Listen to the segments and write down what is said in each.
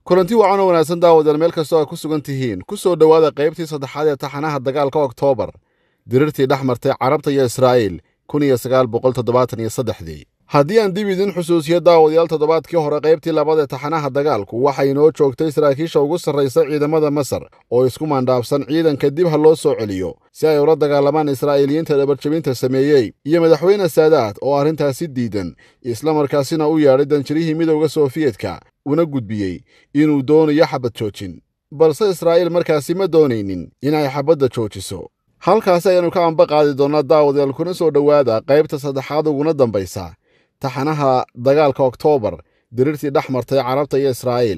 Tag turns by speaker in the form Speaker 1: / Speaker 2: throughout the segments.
Speaker 1: kulanti wacan oo wanaagsan daawadeel meel kastoo ay ku sugan tihiin ku soo dhowaada qaybtii saddexaad ee taxanaha dagaalka oktoobar dirirtii dhex martay carabta iyo israa'iil kun iyo sagaal boqol toddobaatan iyo saddexdii haddii aan dib idin xusuusiyo daawadayaal toddobaadkii hore qaybtii labada taxanaha dagaalku waxay inoo joogtay saraakiisha ugu sarraysa ciidamada masar oo isku maandhaafsan ciidanka dib ha loo soo celiyo si ay ula dagaalamaan israa'iiliyiinta dhabarjabinta sameeyey iyo madaxweyne saadaad oo arrintaasi diidan islamarkaasina u yeedhay danjirihii midowda sofiyetka una gudbiyey inuu doonayo xabad joojin balse israa'iil markaasi ma doonaynin inay xabadda joojiso halkaasi ayaannu ka amba qaadi doonnaa daawadayaal kuna soo dhowaada qaybta saddexaad uguna dambaysa taxanaha dagaalka oktoobar dirirtii dhex martay carabta iyo israa'iil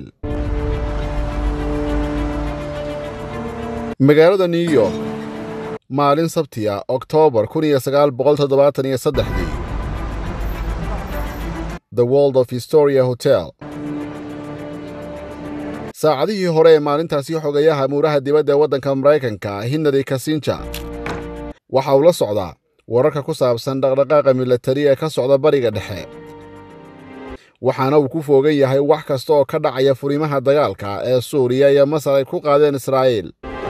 Speaker 1: magaalada new york maalin sabtiya oktoobar kun iyo sagaal boqol toddobaatan iyo saddexdii the world of historia hotel saacadihii hore ee maalintaasi xogayaha muuraha dibadda ee waddanka maraykanka henry kasinja waxa uu la socdaa wararka ku saabsan dhaqdhaqaaqa milatari ee ka socda bariga dhexe waxaana uu ku foogan yahay wax kasta oo ka dhacaya furimaha dagaalka ee suuriya iyo masar ay ku qaadeen israa'iil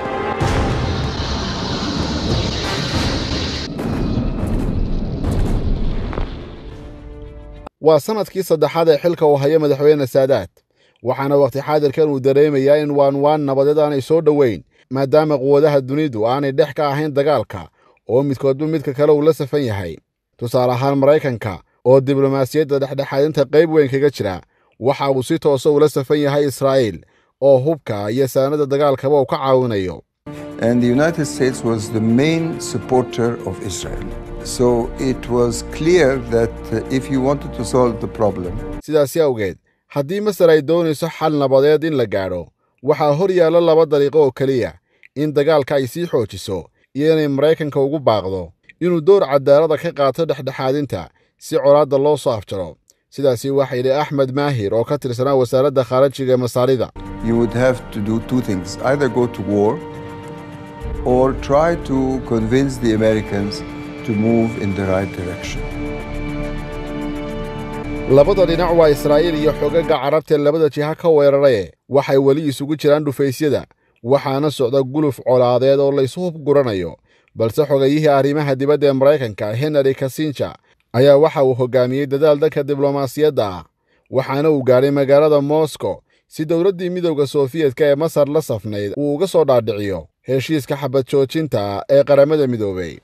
Speaker 1: waa sannadkii saddexaad ee xilka uu hayo madaxweyne saadaad waxaana wakhti xaadirkan uu dareemayaa in waanwaan nabadeed aanay soo dhoweyn maadaama quwadaha dunidu aanay dhex ka ahayn dagaalka oo midkoodba midka kale uu la safan yahay tusaale ahaan maraykanka oo diblomaasiyadda dhexdhexaadinta qayb weyn kaga jira waxa uu si toosa ula safan yahay israa'iil oo hubka iyo saanada dagaalkaba uu ka caawinayo
Speaker 2: And the United States was the main supporter of Israel. So it was clear that uh, if you wanted to solve the problem,
Speaker 1: sidaasi awgeed haddii masar ay doonayso xal nabadeed in la gaadho waxaa hor yaalla laba dariiqo oo keliya in dagaalka ay sii xoojiso iyo inay maraykanka ugu baaqdo inuu door cadaalada ka qaato dhexdhexaadinta si colaadda loo soo afjaro sidaasi waxaa yidhi axmed maahir oo ka tirsanaa wasaaradda khaarajiga ee masaarida
Speaker 2: you would have to do two things either go to war or try to convince the Americans to move in the right direction.
Speaker 1: labada dhinac waa israa'iil iyo xogaga carabtae labada jiha ka weeraraye waxay weli isugu jiraan dhufaysyada waxaana socda guluf colaadeed oo laysu hub guranayo balse xogayihii arrimaha dibadda ee maraykanka henry kasinja ayaa waxa uu hoggaamiyey dadaal danka diblomaasiyadda ah waxaana uu gaadhay magaalada moscow si dowladdii midowda sofiyetka ee masar la safnayd uu uga soo dhaadhiciyo heshiiska xabad joojinta ee qaramada midoobay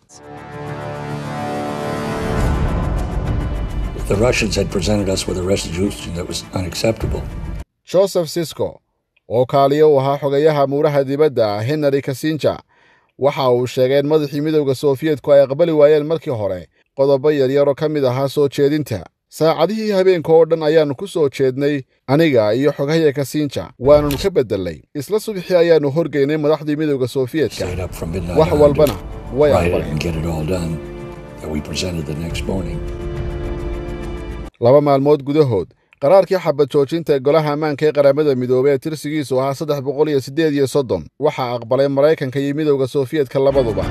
Speaker 3: The Russians had presented us with a resolution that was unacceptable.
Speaker 1: joseph sisko oo kaaliyo u ahaa xogayaha muuraha dibadda henry kasinja waxa uu sheegay in madaxii midowda sofiyeetku ay aqbali waayeen markii hore qodobo yaryar oo ka mid ahaa soo jeedinta saacadihii habeenka oo dhan ayaannu ku soo jeednay aniga iyo xogahya kasinja waananu ka bedelnay isla subxii ayaannu horgeynay madaxdii midowda sofiyeetka
Speaker 3: Stayed up from midnight
Speaker 1: wax
Speaker 3: on to
Speaker 1: walbana way
Speaker 3: write it
Speaker 1: aqbaleen
Speaker 3: and get it all done that we presented the next morning.
Speaker 1: laba maalmood gudahood qaraarkii xabad joojinta ee golaha ammaanka ee qaramada midoobey ee tirsigiisu ahaa saddex boqol iyo siddeed iyo soddon waxaa aqbalay maraykanka iyo midowda sofiyetka labaduba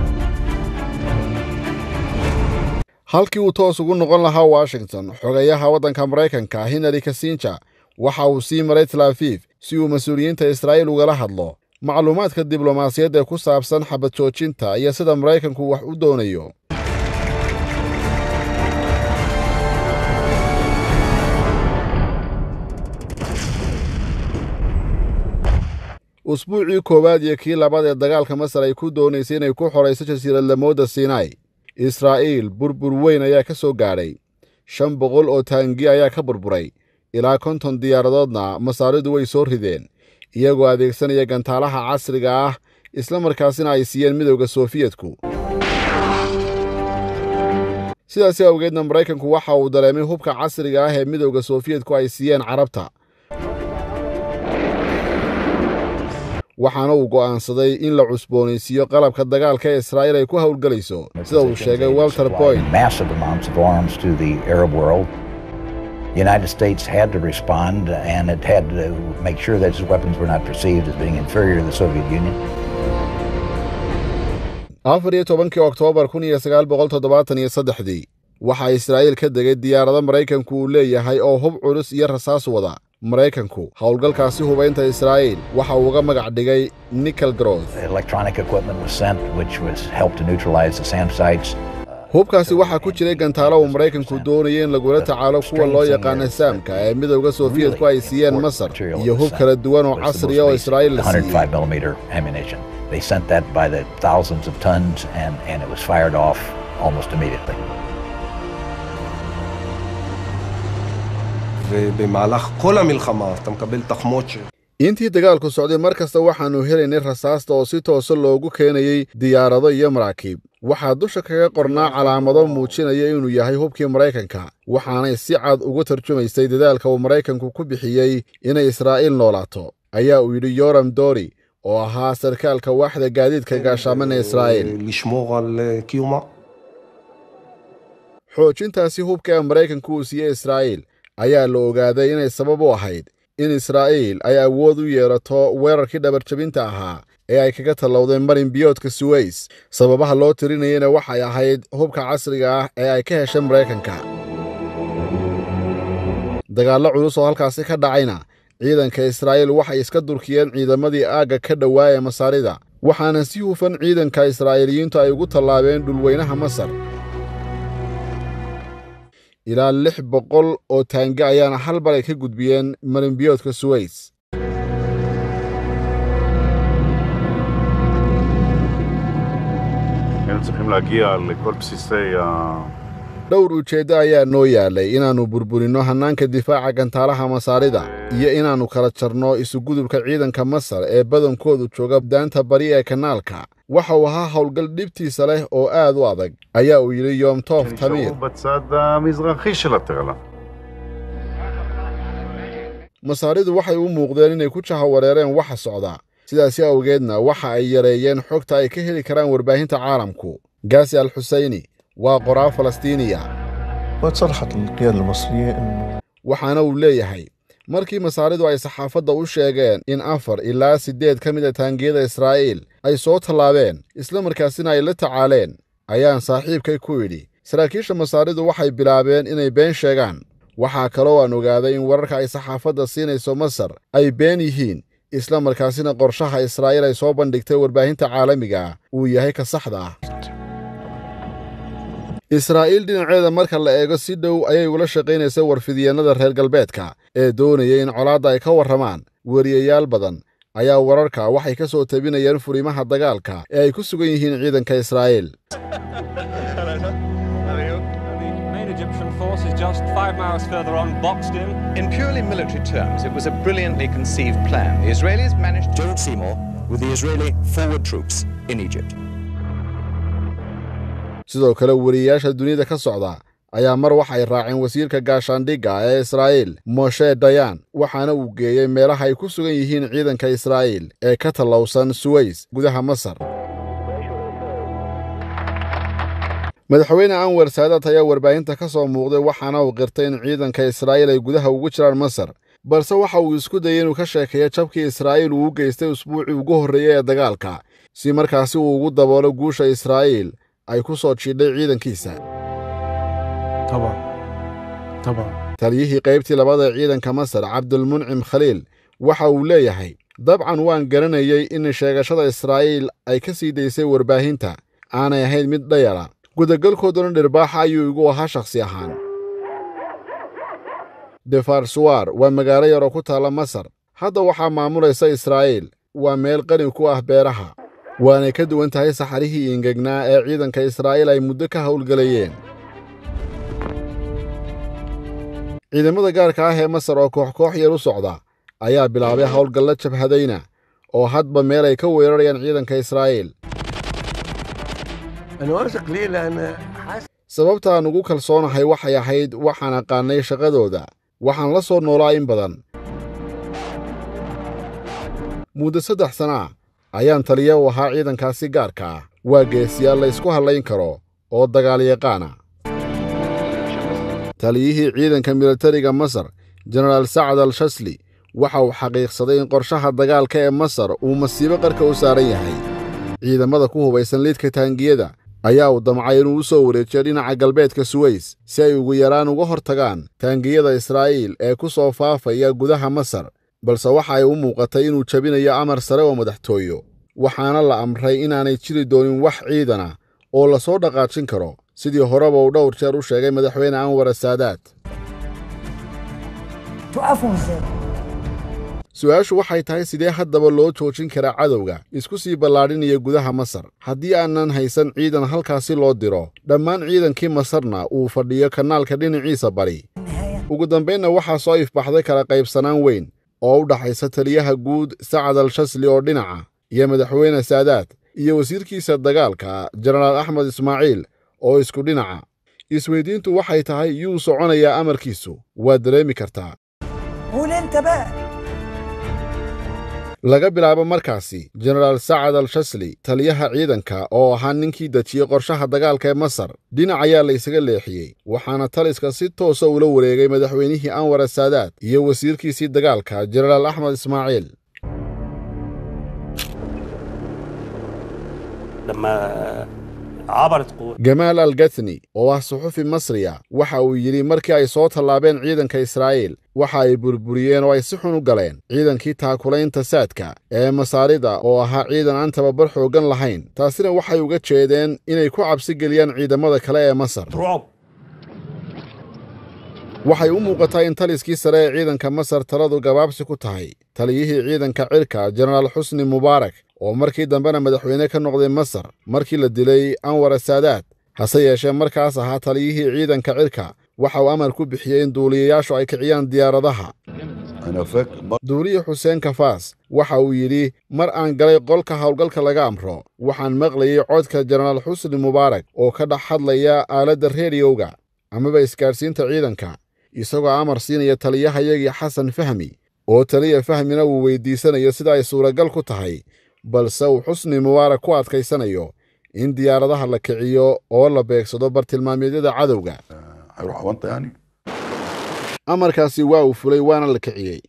Speaker 1: halkii uu toos ugu noqon lahaa washington xogayaha waddanka maraykanka henry kasinja waxa uu sii maray talaafiif si uu mas-uuliyiinta israa'iil ugala hadlo macluumaadka diblomaasiyadda ee ku saabsan xabad joojinta iyo sida maraykanku wax u doonayo usbuucii koowaad iyo kii labaad ee dagaalka masar ay ku doonaysay inay ku xorayso jasiiradlamooda sinai israa'iil burbur weyn ayaa ka soo gaadhay shan boqol oo taangi ayaa ka burburay ilaa konton diyaaradoodna masaaridu way soo rideen iyagoo adeegsanaya gantaalaha casriga ah isla markaasina ay siiyeen midowda soofiyetku sidaasi awgeedna maraykanku waxa uu dareemay hubka casriga ah ee midowda soofiyetku ay siiyeen carabta waxaana uu go'aansaday in la cusboonaysiiyo qalabka dagaalka ee israa'iil ay ku howlgelayso sida uu sheegay walter boyd
Speaker 4: massive amounts of arms to the Arab world. The United States had to respond, and it had to make sure that its weapons were not perceived as being inferior to the Soviet Union.
Speaker 1: afar iyo tobankii oktoobar kun iyo sagaal boqol toddobaatan iyo saddexdii waxaa israa'iil ka degay diyaarado maraykanku uu leeyahay oo hub culus iyo rasaas wada maraykanku howlgalkaasi hubaynta israa'iil waxa uu uga magac dhigay nickel growth
Speaker 4: Electronic equipment was sent, which was helped to neutralize the SAM sites.
Speaker 1: hubkaasi waxaa ku jiray gantaalo uu maraykanku doonayay in lagula tacaalo kuwa loo yaqaana saamka ee midowda sofiyeetku ay siiyeen masar iyo hub kala duwan oo casriya oo israa'iil la siiyey
Speaker 4: 105 millimeter ammunition. They sent that by the thousands of tons, and, and it was fired off almost immediately.
Speaker 5: ובמהלך כל המלחמה אתה מקבל תחמות ש...
Speaker 1: intii dagaalku socday mar kasta waxaannu helaynay rasaasta oo si toosa loogu keenayey diyaarado iyo maraakiib waxaa dusha kaga qornaa calaamado muujinaya inuu yahay hubkii maraykanka waxaanay si cad ugu tarjumaysay dadaalka uu maraykanku ku bixiyey inay israa'iil noolaato ayaa uu yidhi yoram dori oo ahaa sarkaalka waaxda gaadiidka gaashaamana israa'iil
Speaker 5: לשמור על אה, קיומה.
Speaker 1: xoojintaasi hubka ee maraykanku uu siiyey israa'iil ayaa la ogaaday inay sabab u ahayd in israa'iil ay awood u yeelato weerarkii dhabarjabinta ahaa ee ay kaga tallowdeen marin biyoodka suweys sababaha loo tirinayana waxay ahayd hubka casriga ah ee ay ka heshay maraykanka dagaallo culus oo halkaasi ka dhacayna ciidanka israa'iil waxay iska durkiyeen ciidamadii aagga ka dhowaa ee masaarida waxaana si hufan ciidanka israa'iiliyiintu ay ugu tallaabeen dhulweynaha masar ilaa lix boqol oo taange ayaana hal bar ay ka gudbiyeen marinbiyoodka suweys
Speaker 6: היינו צריכים להגיע לכל בסיסי ה...
Speaker 1: dhowr ujeeddo ayaa noo yaalay inaannu burburinno hannaanka difaaca gantaalaha masaarida iyo inaannu kala jarno isugudubka ciidanka masar ee badankoodu jooga daanta bari ee kanaalka waxa uu ahaa howlgal dhibtiisa leh oo aad u adag ayaa uu yidhi yoom toof tamiir
Speaker 6: נשארו בצד המזרחי של התעלה.
Speaker 1: masaaridu waxay u muuqdeen inay ku jahawareereen waxa socda sidaasi awgeedna waxa ay yareeyeen xogta ay ka heli karaan warbaahinta caalamku gaasi al xuseyni waa qoraa falastiiniya
Speaker 7: وتصرحت القيادة المصرية أنه
Speaker 1: waxaana uu leeyahay markii masaaridu ay saxaafadda u sheegeen in afar ilaa siddeed ka mid a taangiyada israa'iil ay soo tallaabeen isla markaasina ay la tacaaleen ayaan saaxiibkay ku idhi saraakiisha masaaridu waxay bilaabeen inay been sheegaan waxaa kaloo aan ogaaday in wararka ay saxaafadda siinayso masar ay been yihiin isla markaasina qorshaha israa'iil ay soo bandhigtay warbaahinta caalamiga ah uu yahay ka saxda ah israa'iil dhinaceeda marka la eego si dhow ayay ula shaqaynaysay warfidyeenada reer galbeedka ee doonayay in colaadda ay ka warramaan weriyayaal badan ayaa wararka waxay ka soo tabinayeen furimaha dagaalka ee ay ku sugan yihiin ciidanka israa'iil
Speaker 8: The main Egyptian force is just five miles further on, boxed in.
Speaker 9: In purely military terms, it was a brilliantly conceived plan. The Israelis managed to.
Speaker 10: Gerald Seymour with the Israeli forward troops in Egypt.
Speaker 1: sidoo kale weriyayaasha dunida ka socda ayaa mar waxay raaceen wasiirka gaashaandhigga ee israa'iil moshe dayan waxaana uu geeyey meelaha ay ku sugan yihiin ciidanka israa'iil ee ka tallowsan suweys gudaha masar madaxweyne anwer saadaat ayaa warbaahinta ka soo muuqday waxaana uu qirtay in ciidanka israa'iil ay gudaha ugu jiraan masar balse waxa uu isku dayay inuu ka sheekeeyo jabkii israa'iil uu u geystay usbuucii ugu horreeyey ee dagaalka si markaasi uu ugu daboolo guusha israa'iil ay ku soo jiidhay ciidankiisa
Speaker 7: طبعا طبعا
Speaker 1: taliyihii qaybtii labaad ee ciidanka masar cabdulmuncim khaliil waxa uu leeyahay dabcan waan garanayey in sheegashada israa'iil ay ka sii daysay warbaahinta aanay ahayn mid dhayala gudagalkooduna dhirbaaxa ayuu igu ahaa shakhsi ahaan defarsuwar waa magaalo yar oo ku taalla masar hadda waxaa maamulaysa israa'iil waa meel qani ku ah beeraha waanay ka duwan tahay saxarihii ingegnaa ee ciidanka israa'iil ay muddo ka howlgelayeen ciidamada gaarka ah ee masar oo koox koox yar u socda ayaa bilaabay howlgalla jabhadayna oo hadba meel ay ka weerarayaan ciidanka israa'iil
Speaker 7: أنا واثق ليه لأن حاسس
Speaker 1: sababta aan ugu kalsoonahay waxay ahayd waxaan aqaannay shaqadooda waxaan la soo noolaa in badan muddo saddex sana ah ayaan taliya u ahaa ciidankaasi gaarka ah waa geesiyaal la ysku hadlayn karo oo dagaalyaqaana taliyihii ciidanka militariga masar jenaraal sacad al shasli waxa uu xaqiiqsaday in qorshaha dagaalka ee masar uu masiibo qarka u saaran yahay ciidamada ku hubaysan liidka taangiyada ayaa uu damcay inuu u soo wareejiyo dhinaca galbeedka suweys si ay ugu yaraan uga hor tagaan taangiyada israa'iil ee ku soo faafaya gudaha masar balse waxa ay u muuqatay inuu jebinayo amar sare oo madaxtooyo waxaana la amray inaanay jiri doonin wax ciidana oo la soo dhaqaajin karo sidii horeba uu dhowr jeer u sheegay madaxweyne anwar asaadaad su-aashu waxay tahay sidee haddaba loo joojin karaa cadowga isku sii ballaadhinaya gudaha masar haddii aanan haysan ciidan halkaasi loo diro dhammaan ciidankii masarna uu fadhiyo kanaalka dhinaciisa bari ugu dambaynna waxaa soo ifbaxday kala qaybsanaan weyn oo u dhaxaysa taliyaha guud sacad al shasli oo dhinaca iyo madaxweyne saadaad iyo wasiirkiisa dagaalka jenaraal axmed ismaaciil oo isku dhinaca isweydiintu waxay tahay yuu soconayaa amarkiisu waad dareemi kartaa laga bilaabo markaasi jenaraal sacad al shasli taliyaha ciidanka oo ahaa ninkii dejiyey qorshaha dagaalka ee masar dhinac ayaa la ysaga leexiyey waxaana taliska si toosa ula wareegay madaxweynihii anwar asaadaad iyo wasiirkiisii dagaalka jenaraal axmed ismaaciil gamaal al gathni oo ah suxufi masriya waxa uu yidhi markii ay soo tallaabeen ciidanka israa'iil waxa ay burburiyeen oo ay si xun u galeen ciidankii taakulaynta saadka ee masaarida oo ahaa ciidan aan tababar xooggan lahayn taasina waxay uga jeedeen inay ku cabsi geliyaan ciidamada kale ee masar waxay u muuqataa in taliskii sare ee ciidanka masar taladu gabaabsi ku tahay taliyihii ciidanka cirka jenaraal xusni mubaarak oo markii dambena madaxweyne ka noqday masar markii la dilay anwar asaadaad hase yeeshee markaas ahaa taliyihii ciidanka cirka waxa uu amar ku bixiyey in duuliyayaashu ay kiciyaan diyaaradaha duuliye xuseen kafaas waxa uu yidhi mar aan galay qolka howlgalka laga amro waxaan maqlayey codka jenaraal xusni mubaarak oo ka dhex hadlaya aaladda rediyowga amaba isgaadhsiinta ciidanka isagoo amar siinaya taliyahayagii xasan fahmi oo taliya fahmina uu weyddiisanayo sida ay suuragal ku tahay balse uu xusni mubaarak ku adkaysanayo in diyaaradaha la kiciyo oo la beegsado bartilmaameedyada cadowga amarkaasi waa uu fulay waana la kiciyey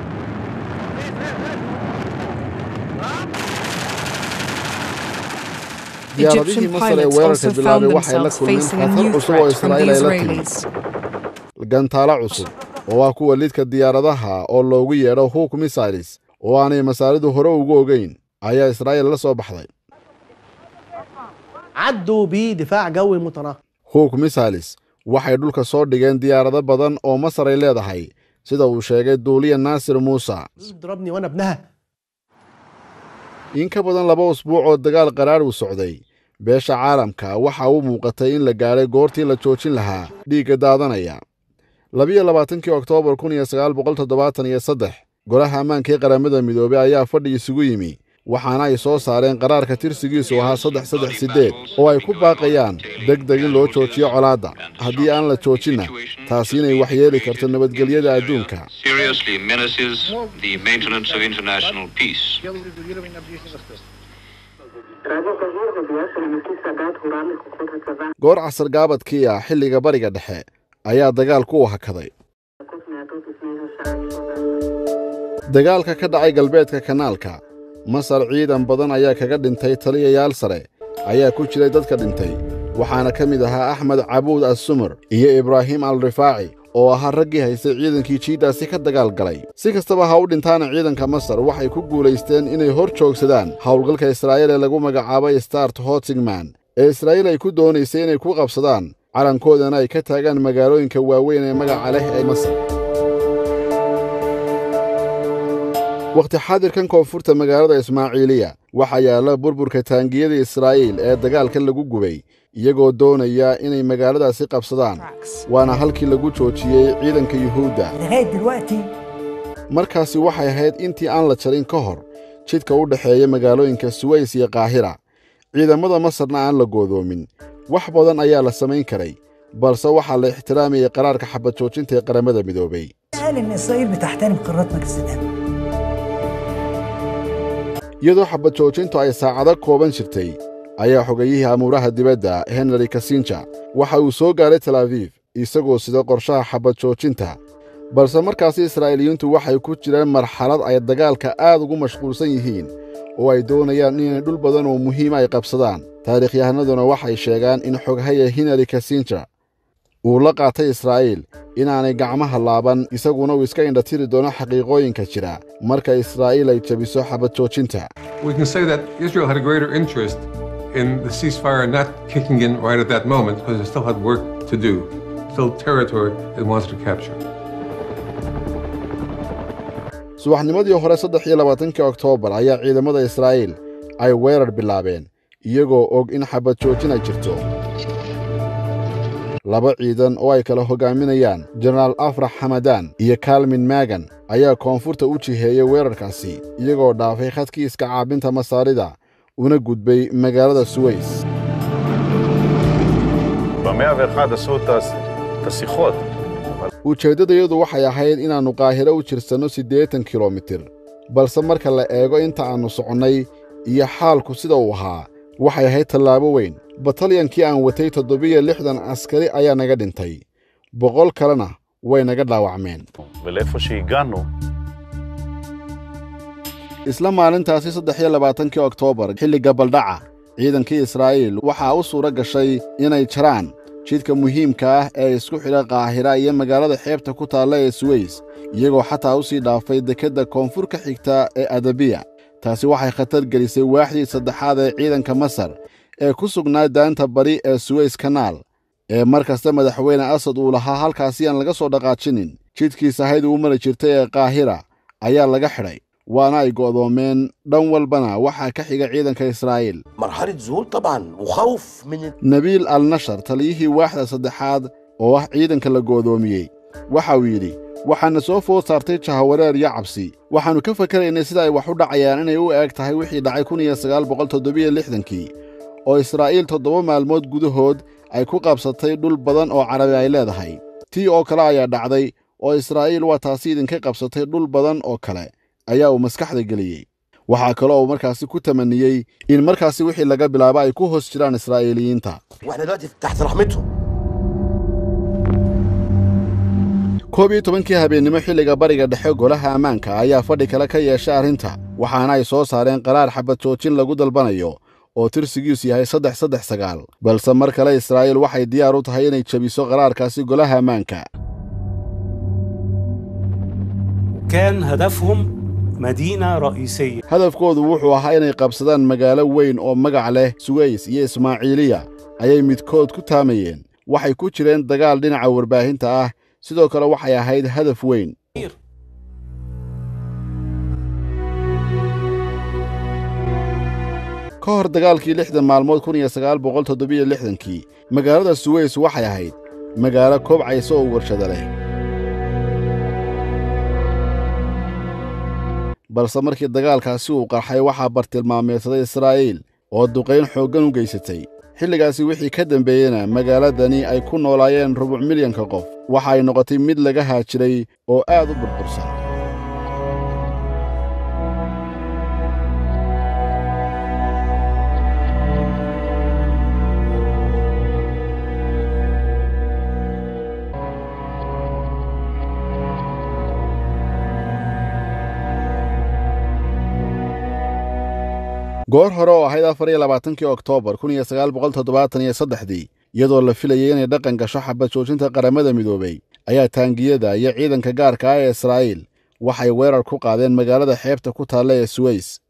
Speaker 1: diyaaradihii masar ee weerarka bilaabay waxay la kulmeen khatar cusub oo israa'iil ay la timid gantaalo cusub oo ah kuwa lidka diyaaradaha oo loogu yeedho huk missiles oo aanay masaaridu hore ugu ogeyn ayaa israa'iil la soo baxday
Speaker 11: عدوا بدفاع جوي متناقض
Speaker 1: huk missiles waxay dhulka soo dhigeen diyaarado badan oo masar ay leedahay sida uu sheegay duuliya naasir muuse
Speaker 11: ضربني وانا ابنها
Speaker 1: in ka badan laba usbuuc oo dagaal qaraar uu socday beesha caalamka waxa u muuqatay in la gaadhay goortii la joojin lahaa dhiigga daadanaya labiyo labaatankii oktoobar kun iyo sagaal boqol toddobaatan iyo saddex golaha ammaanka ee qaramada midoobey ayaa fadhi isugu yimi waxaana ay soo saareen qaraarka tirsigiisu ahaa saddex saddex siddeed oo ay ku baaqayaan deg deg in loo joojiyo colaadda haddii aan la joojinna taasi inay waxyeeli karto nabadgelyada adduunka
Speaker 12: seriously menaces the maintenance of international peace.
Speaker 1: goor casar gaabadkii ah xilliga bariga dhexe ayaa dagaalku u hakaday dagaalka ka dhacay galbeedka kanaalka masar ciidan badan ayaa kaga dhintay taliyayaal sare ayaa ku jiray dadka dhintay waxaana ka mid ahaa axmed cabuud assumar iyo ibraahim al rifaaci oo ahaa raggii haystay ciidankii jiiddaasi ka dagaal galay si kastaba ha u dhintaana ciidanka masar waxay ku guulaysteen inay hor joogsadaan howlgalka israa'iil ee lagu magacaabay start hotingman ee israa'iil ay ku doonaysay inay ku qabsadaan calankoodana ay ka taagaan magaalooyinka waaweyn ee magaca leh ee masar wakhti xaadirkan koonfurta magaalada ismaaciiliya waxaa yaalla burburka taangiyada israa'iil ee dagaalkan lagu gubay iyagoo doonaya inay magaaladaasi qabsadaan waana halkii lagu joojiyey ciidanka yuhuudda markaasi waxay ahayd intii aan la jarin ka hor jidka u dhexeeya magaalooyinka suways iyo kaahira ciidamada masarna aan la goodoomin wax badan ayaa la samayn karay balse waxaa la ixtiraamayay qaraarka xabad joojinta ee qaramada midoobey iyadoo xabad joojintu ay saacado kooban jirtay ayaa xogayihii amuuraha dibadda henry kasinja waxa uu soo gaaray tel abiif isagoo sida qorshaha xabad joojinta balse markaasi israa'iiliyiintu waxay ku jireen marxalad ay dagaalka aad ugu mashquulsan yihiin oo ay doonayaan inay dhul badan oo muhiima ay qabsadaan taarikhyahanaduna waxay sheegaan in xoghaya hinari kasinja uu la qaatay israa'iil inaanay gacmaha laaban isaguna uu iska indhatiri doono xaqiiqooyinka jira marka israa'iil ay jebiso xabad joojinta
Speaker 13: We can say that Israel had a greater interest in the ceasefire not kicking in right at that moment because it still had work to do, still territory it wants to capture.
Speaker 1: subaxnimadii hore saddex iyo labaatankii oktoobar ayaa ciidamada israa'iil ay weerar bilaabeen iyagoo og in xabad joojin ay jirto laba ciidan oo ay kala hogaaminayaan jenaraal afrax xamadaan iyo kaalmin maagan ayaa koonfurta u jiheeyey weerarkaasi iyagoo dhaafay khadkii iska caabinta masaarida una gudbay magaalada suweys
Speaker 6: במאה ואחד עשו את הס- את השיחות.
Speaker 1: ujeeddadayadu waxay ahayd inaannu qaahiro u jirsanno siddeetan kilomitir balse marka la eego inta aannu soconnay iyo xaalku sida uu ahaa waxay ahayd tallaabo weyn batalyankii aan watay toddobiyo lixdan askari ayaa naga dhintay boqol kalena way naga dhaawacmeen
Speaker 6: ולאיפה שהגענו,
Speaker 1: isla maalintaasi saddex iyo labaatankii oktoobar xilliga baldhaca ciidankii israa'iil waxaa u suura gashay inay jaraan jidka muhiimka ah ee isku xidha qaahira iyo magaalada xeebta ku taalla ee suweys iyagoo xataa u sii dhaafay dekedda koonfur ka xigta ee adabiya taasi waxay khatar gelisay waaxdii saddexaad ee ciidanka masar ee ku sugnaa daanta bari ee suweys kanaal ee mar kasta madaxweyne asad uu lahaa halkaasi aan laga soo dhaqaajinin jidkii sahaydu u mari jirtay ee qaahira ayaa laga xidhay waana ay go'doomeen dhan walbana waxaa ka xiga ciidanka israa'iil
Speaker 14: مرحلة ذهول طبعا وخوف من
Speaker 1: nabiil al nashar taliyihii waaxda saddexaad oo ah ciidanka la goodoomiyey waxa uu yidhi waxaana soo food saartay jahawareer iyo cabsi waxaannu ka fakaraynay sida ay wax u dhacayaan inay u eg tahay wixii dhacay kun iyo sagaal boqol toddobiyo lixdankii oo israa'iil toddoba maalmood gudahood ay ku qabsatay dhul badan oo carabi ay leedahay tii oo kale ayaa dhacday oo israa'iil waa taasi idinka qabsatay dhul badan oo kale ayaa uu maskaxda geliyey waxaa kaloo uu markaasi ku tamaniyey in markaasi wixii laga bilaabo ay ku hoos jiraan israa'iiliyiinta
Speaker 14: واحنا دلوقتي تحت رحمتهم
Speaker 1: koob iyo tobankii habeennimo xilliga bariga dhexe golaha ammaanka ayaa fadhi kale ka yeeshay arrinta waxaana ay soo saareen qaraar xabad joojin lagu dalbanayo oo tirsigiisu yahay saddex saddex sagaal balse mar kale israa'iil waxay diyaar u tahay inay jebiso qaraarkaasi golaha ammaanka
Speaker 15: كان هدفهم مدينة رئيسية
Speaker 1: hadafkoodu wuxuu ahaa inay qabsadaan magaalo weyn oo magac leh suweys iyo ismaaciiliya ayay midkood ku taamayeen waxay ku jireen dagaal dhinaca warbaahinta ah sidoo kale waxay ahayd hadaf weyn ka hor dagaalkii lixdan maalmood kun iyo sagaal boqol toddobiyo lixdankii magaalada suweys waxay ahayd magaalo kobcaysa oo warshada leh balse markii dagaalkaasi uu qarxay waxaa bartilmaameedsaday israa'iil oo duqayn xooggan u geysatay xilligaasi wixii ka dambeeyena magaaladani ay ku noolaayeen rubuc milyanka qof waxa ay noqotay mid laga haajiray oo aad u burbursan goor hore oo ahayd afar iyo labaatankii oktoobar kun iyo sagaal boqol toddobaatan iyo saddexdii iyadoo la filayay inay dhaqan gasho xabad joojinta qaramada midoobey ayaa taangiyada iyo ciidanka gaarka ah ee israa'iil waxay weerar ku qaadeen magaalada xeebta ku taalla ee suweys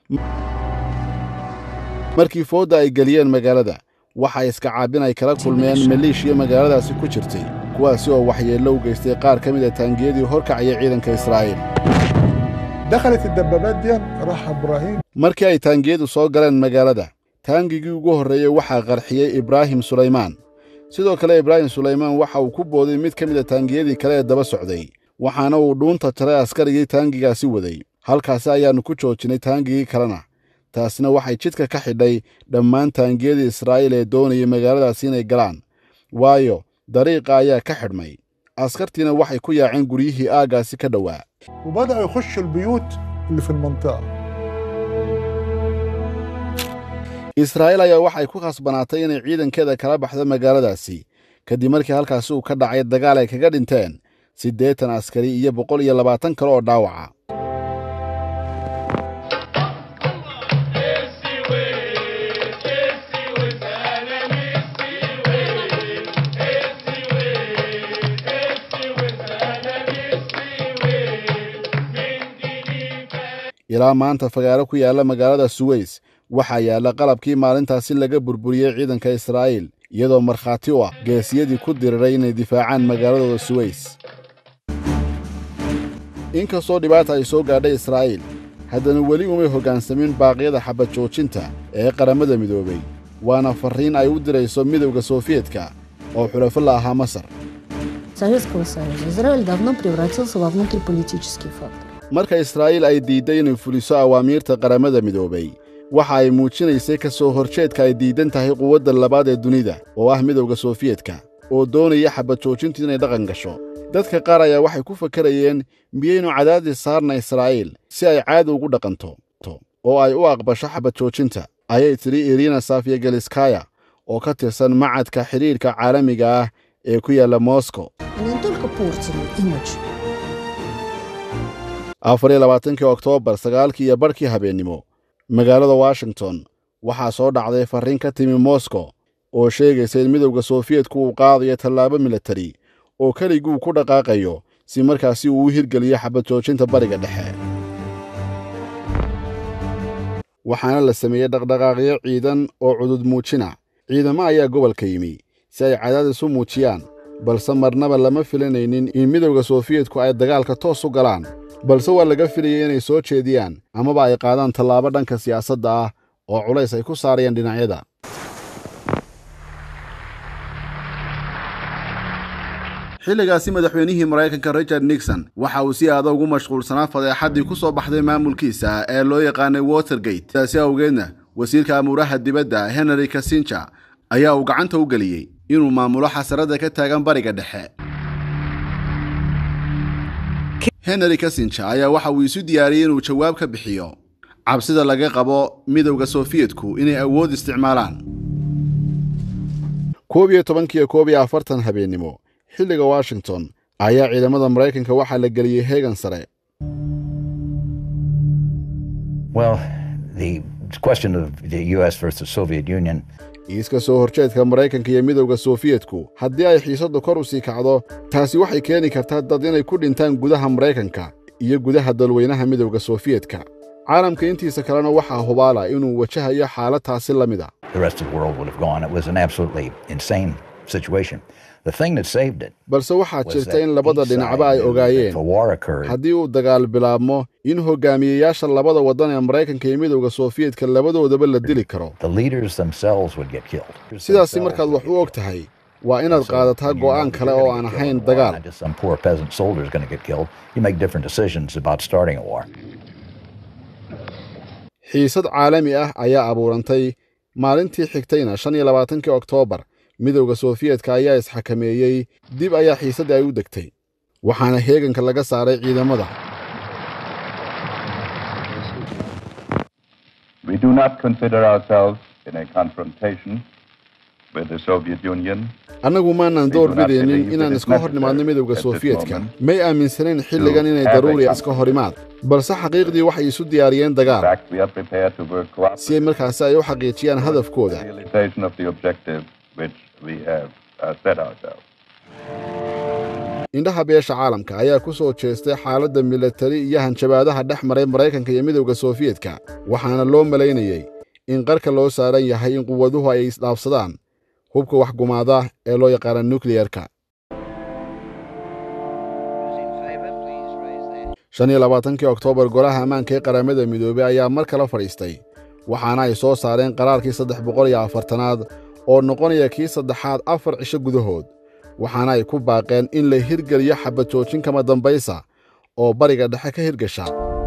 Speaker 1: markii foodda ay geliyeen magaalada waxa iska caabin ay kala kulmeen maliishiya magaaladaasi ku jirtay kuwaasi oo waxyeello u geystay qaar ka mid a taangiyadii horkacaya ciidanka israa'iil
Speaker 16: دخلت الدبابات دي راح ابراهيم
Speaker 1: markii ay taangiyadu soo galeen magaalada taangigii ugu horreeyey waxaa qarxiyey ibraahim sulaymaan sidoo kale ibraahim sulaymaan waxa uu ku booday mid ka mid a taangiyadii kale ee daba socday waxaana uu dhuunta jaray askarigii taangigaasi waday halkaasi ayaannu ku joojinay taangigii kalena taasina waxay jidka ka xidhay dhammaan taangiyadii israa'iil ee doonayay magaaladaasi inay galaan waayo dariiqa ayaa ka xidhmay askartiina waxay ku yaaceen guryihii aaggaasi ka dhowaa
Speaker 16: وبداوا يخشوا البيوت اللي في المنطقه
Speaker 1: israa'iil ayaa waxay ku khasbanaatay inay ciidankeeda kala baxdo magaaladaasi kadib markii halkaasi uu ka dhacay dagaal ay kaga dhinteen siddeetan askari iyo boqol iyo labaatan kale oo dhaawaca ilaa maanta fagaaro ku yaalla magaalada suweys waxaa yaalla qalabkii maalintaasi laga burburiyey ciidanka israa'iil iyadoo markhaati u ah geesiyadii ku diriray inay difaacaan magaaladooda suweys inkastoo dhibaata ay soo gaadhay israa'iil haddana weli umay hoggaansamin baaqyada xabad joojinta ee qaramada midoobay waana farriin ay u dirayso midowda sofiyetka oo xulafo la ahaa masar
Speaker 17: Советского Союза. Израиль давно превратился во внутриполитический фактор.
Speaker 1: marka israa'iil ay diidday inay fuliso awaamiirta qaramada midoobay waxa ay muujinaysay ka soo horjeedka ay diidan tahay quwadda labaad ee dunida oo ah midowda sofiyetka oo doonaya xabad joojintu inay dhaqan gasho dadka qaar ayaa waxay ku fakarayeen miyaynu cadaadis saarna israa'iil si ay caadi ugu dhaqanto oo ay u aqbasho xabad joojinta ayay tidhi irina safiya geliskaya oo ka tirsan macadka xidhiidhka caalamiga ah ee ku yaalla moscow
Speaker 17: Они не только портили имидж,
Speaker 1: afar iyo labaatankii oktoobar sagaalkii iyo barhkii habeennimo magaalada washington waxaa soo dhacday farriin ka timi moscow oo sheegaysa in midowda soofiyetku uu qaadayo tallaabo milatari oo keliguu ku dhaqaaqayo si markaasi uu u hirgeliyo xabad joojinta bariga dhexe waxaana la sameeyey dhaqdhaqaaqyo ciidan oo cudud muujina ciidamo ayaa gobolka yimi si ay cadaadis u muujiyaan balse marnaba lama filanaynin in midowda soofiyetku ay dagaalka toos u galaan balse waa laga filayay inay soo jeediyaan amaba ay qaadaan tallaabo dhanka siyaasadda ah oo culays ay ku saarayaan dhinacyada xilligaasi madaxweynihii maraykanka richard nixon waxa uu si aada ugu mashquulsanaa fadeexaddii ku soo baxday maamulkiisa ee loo yaqaanay watergate sidaasi awgeedna wasiirka amuuraha dibadda henry kasinja ayaa uu gacanta u geliyey inuu maamulo xasaradda ka taagan bariga dhexe henry kasinja ayaa waxa uu isu diyaariyey inuu jawaab ka bixiyo cabsida laga qabo midowda soofiyetku inay awood isticmaalaan koob iyo tobankiiyo koob iyo afartan habeennimo xilliga washington ayaa ciidamada maraykanka waxaa la geliyey heegan sare
Speaker 4: Well, the question of the U.S. versus Soviet Union
Speaker 1: iiska soo horjeedka maraykanka iyo midowda soofiyetku haddii ay xiisaddu kor u sii kacdo taasi waxay keeni kartaa dad inay ku dhintaan gudaha maraykanka iyo gudaha dalweynaha midowda soofiyetka caalamka intiisa kalena waxaa hubaala inuu wajahayo xaalad taasi la mid a
Speaker 4: the rest of the world would have gone. It was an absolutely insane situation. The thing that saved it
Speaker 1: balse waxaa
Speaker 4: was
Speaker 1: jirta
Speaker 4: that
Speaker 1: in labada
Speaker 4: each
Speaker 1: dhinacba
Speaker 4: side
Speaker 1: ay
Speaker 4: knew that
Speaker 1: ogaayeen
Speaker 4: if a war occurred,
Speaker 1: haddii uu dagaal bilaabmo in hogaamiyeyaasha labada waddan ee maraykanka iyo midowda soofiyetka labadoodaba la dili karo
Speaker 4: the leaders themselves would get killed.
Speaker 1: sidaasi markaad wax u og tahay waa inaad qaadataa go'aan kale oo aan ahayn dagaal
Speaker 4: Not just some poor peasant soldier is going to get killed. You make different decisions about starting a war.
Speaker 1: xiisad caalami ah ayaa abuurantay maalintii xigtayna shan iyo labaatankii oktoobar midowda soofiyetka ayaa isxakameeyey dib ayaa xiisadda ay u degtay waxaana heeganka laga saaray ciidamada
Speaker 18: We do not consider ourselves in a confrontation with the Soviet Union.
Speaker 1: annagu maanan door bidaynin inaan iska hor nimaadno midowda soofiyetka may aaminsanayn xilligan inay daruuri iska hor imaad balse xaqiiqdii waxay isu diyaariyeen
Speaker 18: In
Speaker 1: dagaal
Speaker 18: fact, we are prepared to work
Speaker 1: si ay markaasi ay u xaqiijiyaan hadafkooda
Speaker 18: realization of the objective which we have uh, set ourselves.
Speaker 1: indhaha beesha caalamka ayaa ku soo jeestay xaaladda milatari iyo hanjabaadaha dhex maray maraykanka iyo midowda soofiyetka waxaana loo malaynayey in qarka loo saaran yahay in quwaduhu ay isdhaafsadaan hubka waxgumaada ee loo yaqaana nukliyerka shan iyo labaatankii oktoobar golaha ammaanka ee qaramada midoobey ayaa mar kale fadhiistay waxaana ay soo saareen qaraarkii saddex boqol iyo afartanaad oo noqonaya kii saddexaad afar cisho gudahood waxaana ay ku baaqeen in la hirgeliyo xabad joojin kama dambaysa oo bariga dhexe ka hirgasha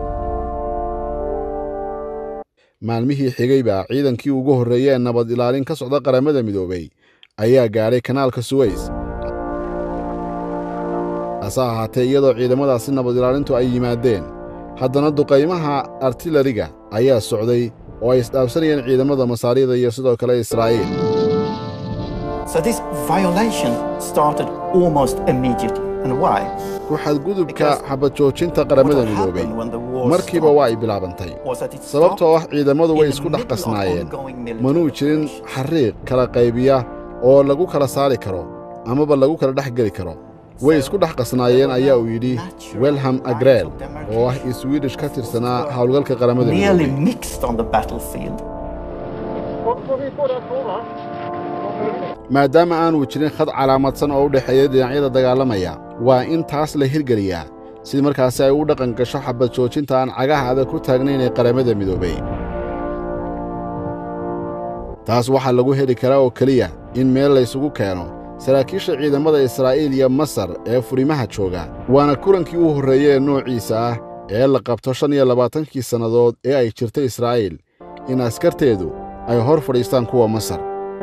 Speaker 1: maalmihii xigayba ciidankii ugu horreeyey ee nabad ilaalin ka socda qaramada midoobey ayaa gaadhay kanaalka suweys hase ahaatee iyadoo ciidamadaasi nabad ilaalintu ay yimaadeen haddana duqaymaha artilariga ayaa socday oo ay isdhaafsanayeen ciidamada masaarida iyo sidoo kale israa'iil
Speaker 19: So this violation started almost immediately.
Speaker 1: ku xadgudubka xabad joojinta qaramada midoobay markiiba waa ay bilaabantay sababtoo ah ciidamadu way isku dhex qasnaayeen manuu jirin xariiq kala qaybiya oo lagu kala saari karo amaba lagu kala dhex geli karo way isku dhex qasnaayeen ayaa uu yidhi welham agreel oo ah iswiidhish ka tirsanaa howlgalka qaramada midoobay maadaama aanu jirin khad calaamadsan oo u dhexeeya dhinacyada dagaalamaya waa in taas la hirgeliyaa si markaasi ay u dhaqan gasho xabad joojinta aan cagaha adag ku taagnayn ee qaramada midoobay taas waxaa lagu heli karaa oo keliya in meel laysugu keeno saraakiisha ciidamada israa'iil iyo masar ee furimaha jooga waana kulankii u horreeye ee noociisa ah ee la qabto shan iyo labaatankii sannadood ee ay jirtay israa'iil in askarteedu ay hor fadhiistaan kuwa masar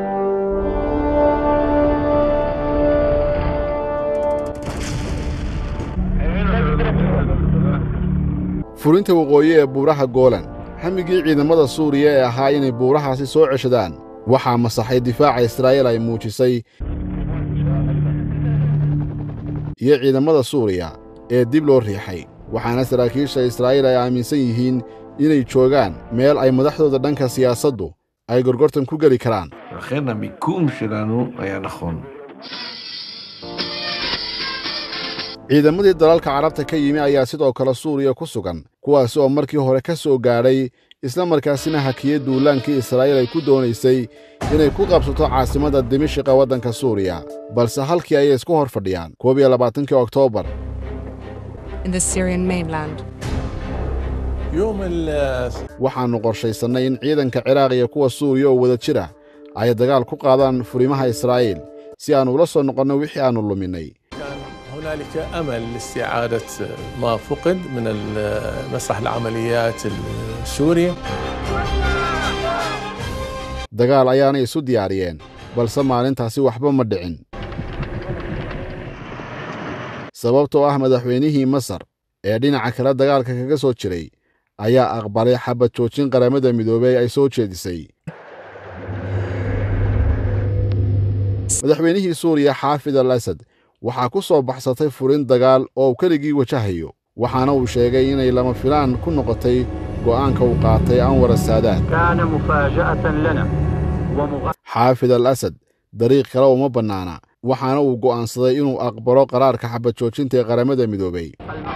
Speaker 1: furinta waqooyi ee buuraha goolan xamigii ciidamada suuriya ee ahaa inay buurahaasi soo ceshadaan waxaa masaxay difaaca israa'iil ay muujisay iyo ciidamada suuriya ee dib loo riixay waxaana saraakiisha israa'iil ay aaminsan yihiin inay joogaan meel ay madaxdooda dhanka siyaasaddu ay gorgortan ku geli karaan
Speaker 19: לכן המיקום שלנו היה נכון.
Speaker 1: ciidamadii dalalka carabta ka yimi ayaa sidoo kale suuriya ku sugan kuwaasi oo markii hore ka soo gaadhay isla markaasina hakiyey duulaankii israa'iil ay ku doonaysay inay ku qabsato caasimadda dimishiqa waddanka suuriya balse halkii ayay isku hor fadhiyaan koob iyo labaatankii oktoobar
Speaker 20: in the Syrian mainland.
Speaker 1: waxaannu qorshaysannay in ciidanka ciraaq iyo kuwa suuriya oo wada jira ay dagaal ku qaadaan furimaha israa'iil si aannu ula soo noqonno wixii aannu luminnay
Speaker 21: هنالك امل لاستعاده ما فقد من مسرح العمليات السوري
Speaker 1: dagaal ayaanay isu diyaariyeen balse maalintaasi waxba ma dhicin sababtoo ah madaxweynihii masar ee dhinaca kale dagaalka kaga soo jiray ayaa aqbalay xabad joojin qaramada midoobey ay soo jeedisay madaxweynihii suuriya xaafid al asad waxaa ku soo baxsatay furin dagaal oo uu keligii wajahayo waxaana uu sheegay inay lama filaan ku noqotay go'aanka uu qaatay anwar asaadaad xaafid al asad dariiq kale uma bannaana waxaana uu go'aansaday inuu aqbalo qaraarka xabad joojinta ee qaramada midoobey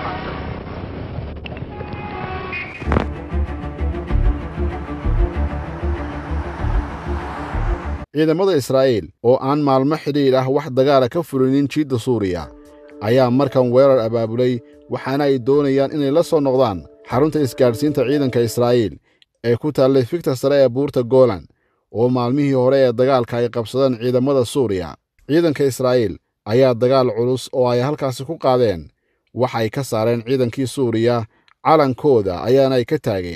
Speaker 1: ciidamada israa'iil oo aan maalmo xidhiidh ah wax dagaala ka fulinin jiidda suuriya ayaa markan weerar abaabulay waxaana ay doonayaan inay la soo noqdaan xarunta isgaadhsiinta ciidanka israa'iil ee ku taallay figta sare ee buurta goolan oo maalmihii hore ee dagaalka ay qabsadeen ciidamada suuriya ciidanka israa'iil ayaa dagaal culus oo ay halkaasi ku qaadeen waxay ka saareen ciidankii suuriya calankooda ayaana ay ka taageen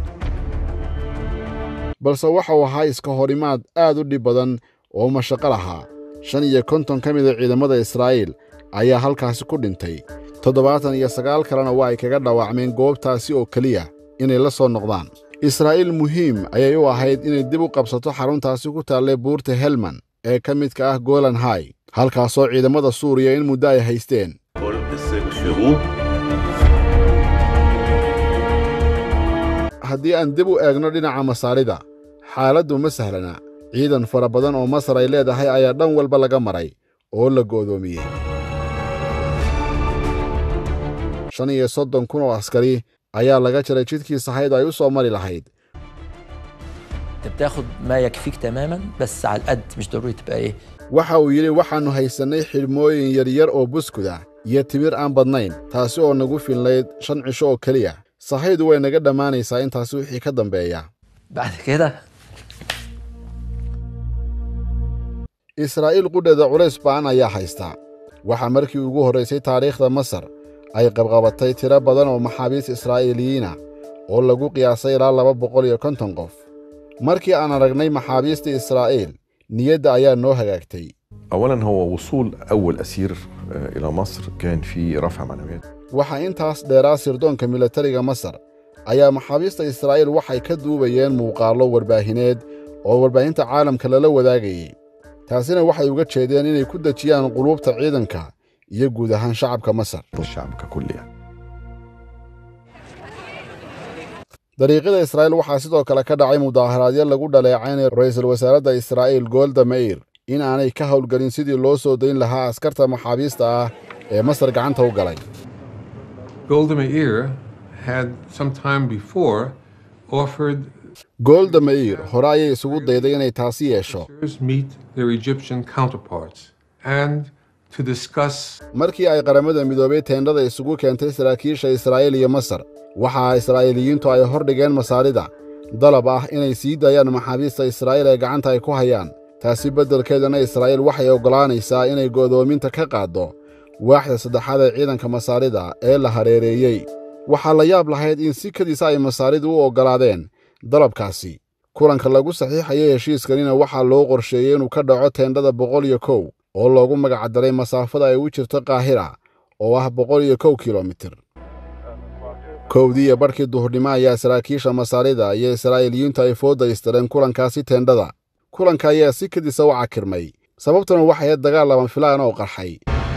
Speaker 1: balse waxau ahaa iska horimaad aad u dhib badan oo mashaqo lahaa shan iyo konton ka mida ciidamada israa'iil ayaa halkaasi ku dhintay toddobaatan iyo sagaal kalena waa ay kaga dhaawacmeen goobtaasi oo keliya inay la soo noqdaan israa'iil muhiim ayay u ahayd inay dib u qabsato xaruntaasi ku taallay buurta helman ee ka midka ah golan hai halkaasoo ciidamada suuriya in muddo ay haysteen haddii aan dib u eegno dhinaca masaarida xaaladdu ma sahlana ciidan fara badan oo masar ay leedahay ayaa dhan walba laga maray oo la go'doomiyey shan iyo soddon kun oo askari ayaa laga jaray jidkii sahayd ay u soo mari lahayd
Speaker 22: انت بتاخد ما يكفيك تماما بس على القد مش ضروري تبقى ايه
Speaker 1: waxa uu yidhi waxaannu haysannay xidhmooyin yaryar oo buskuda iyo timir aan badnayn taasi oo nagu finlayd shan cisho oo keliya sahaydu way naga dhammaanaysaa intaasi wixii ka dambeeya
Speaker 22: بعد كده
Speaker 1: israa'iil qudheeda culays ba'an ayaa haystaa waxaa markii ugu horraysay taariikhda masar ay qabqabatay tiro badan oo maxaabiis israa'iiliyiina oo lagu qiyaasay ilaa laba boqol iyo konton qof markii aan aragnay maxaabiista israa'iil niyadda ayaa noo hagaagtay
Speaker 23: اولا هو وصول اول اسير آه، الى مصر كان في رفع معنويات
Speaker 1: waxaa intaas dheeraa sirdoonka milatariga masar ayaa maxaabiista israa'iil waxay ka duubayeen muuqaallo warbaahineed oo warbaahinta caalamka lala wadaagayey taasina waxay uga jeedeen inay ku dejiyaan quluubta ciidanka iyo guud ahaan shacabka masar dariiqyada israa'iil waxaa sidoo kale ka dhacay mudaaharaadyo lagu dhaleecaynay ra'iisul wasaaradda israa'iil golda meir in aanay ka howlgelin sidii loo soo dayn lahaa askarta maxaabiista ah ee masar gacanta u galay
Speaker 13: Golda Meir had some time before offered
Speaker 1: golda meir hore ayay isugu dayday inay taasi yeesho
Speaker 13: to meet their Egyptian counterparts and to discuss
Speaker 1: markii ay qaramada midoobay teendhada isugu keentay saraakiisha israa'iil iyo masar waxaa israa'iiliyiintu ay hor dhigeen masaarida dalab ah inay sii daayaan maxaabiista israa'iil ee gacanta ay ku hayaan taasi beddelkeedana israa'iil waxay oggolaanaysaa inay go'doominta ka qaaddo waaxda saddexaad ee ciidanka masaarida ee la hareereeyey waxaa la yaab lahayd in si kadiisa ay masaaridu u oggolaadeen dalabkaasi kulanka lagu saxiixayay heshiiskanina waxaa loo qorsheeyey inuu ka dhaco teendhada boqol iyo kow oo loogu magacdaray masaafada ay u jirto kaahira oo ah boqol iyo kow kilomitir kowdii iyo barhkii duhurnimo ayaa saraakiisha masaarida iyo israa'iiliyiintu ay foodda istireen kulankaasi teendhada kulanka ayaa si kadisa u cakirmay sababtuna waxay ahayd dagaal laban filaan oo qarxay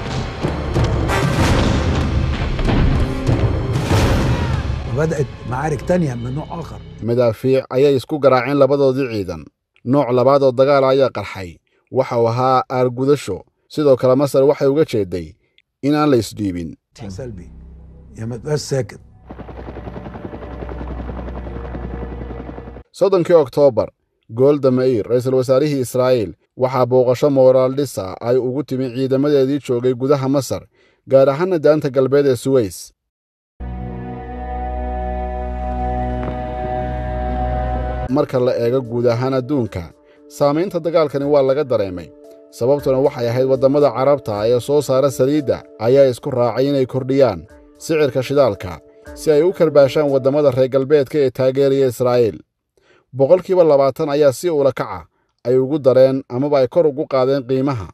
Speaker 2: وبدأت معارك تانية من نوع آخر
Speaker 1: madaafiic ayay isku garaaceen labadoodii ciidan nooc labaad oo dagaal ayaa qarxay waxa uu ahaa aargudasho sidoo kale masar waxay uga jeeday in aan la isdhiibin
Speaker 2: سلبي يا ما تبقاش ساكت
Speaker 1: soddonkii oktoobar golda meir ra'iisul wasaarihii israa'iil waxaa booqasho mooraal dhisa ay ugu timi ciidamadeedii joogay gudaha masar gaar ahaana daanta galbeed ee suweys marka la eego guud ahaan adduunka saamaynta dagaalkani waa laga dareemay sababtuna waxay ahayd waddamada carabta ee soo saara saliidda ayaa isku raacay inay kordhiyaan sicirka shidaalka si ay u karbaashaan waddamada reer galbeedka ee taageeraya israa'iil boqolkiiba labaatan ayaa si ula kaca ay ugu dareen amaba ay kor ugu qaadeen qiimaha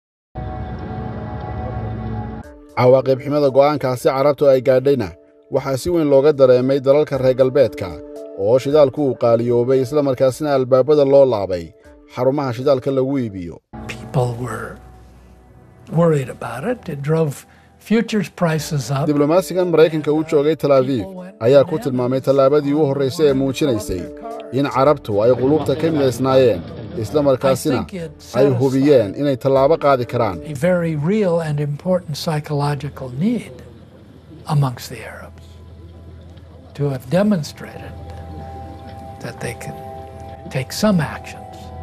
Speaker 1: cawaaqib ximada go'aankaasi carabtu ay gaadhayna waxaa si weyn looga dareemay dalalka reer galbeedka oo shidaalku uu qaaliyoobay islamarkaasina albaabada loo laabay xarumaha shidaalka lagu iibiyo
Speaker 3: People were worried about it. It drove futures prices up.
Speaker 1: diblomaasigan maraykanka u joogay tel abiib ayaa ku tilmaamay tallaabadii u horraysay ee muujinaysay in carabtu ay qulubta ka midaysnaayeen islamarkaasina ay hubiyeen inay tallaabo qaadi karaan
Speaker 3: A very real and important psychological need amongst the Arabs to have demonstrated that they can take some actions.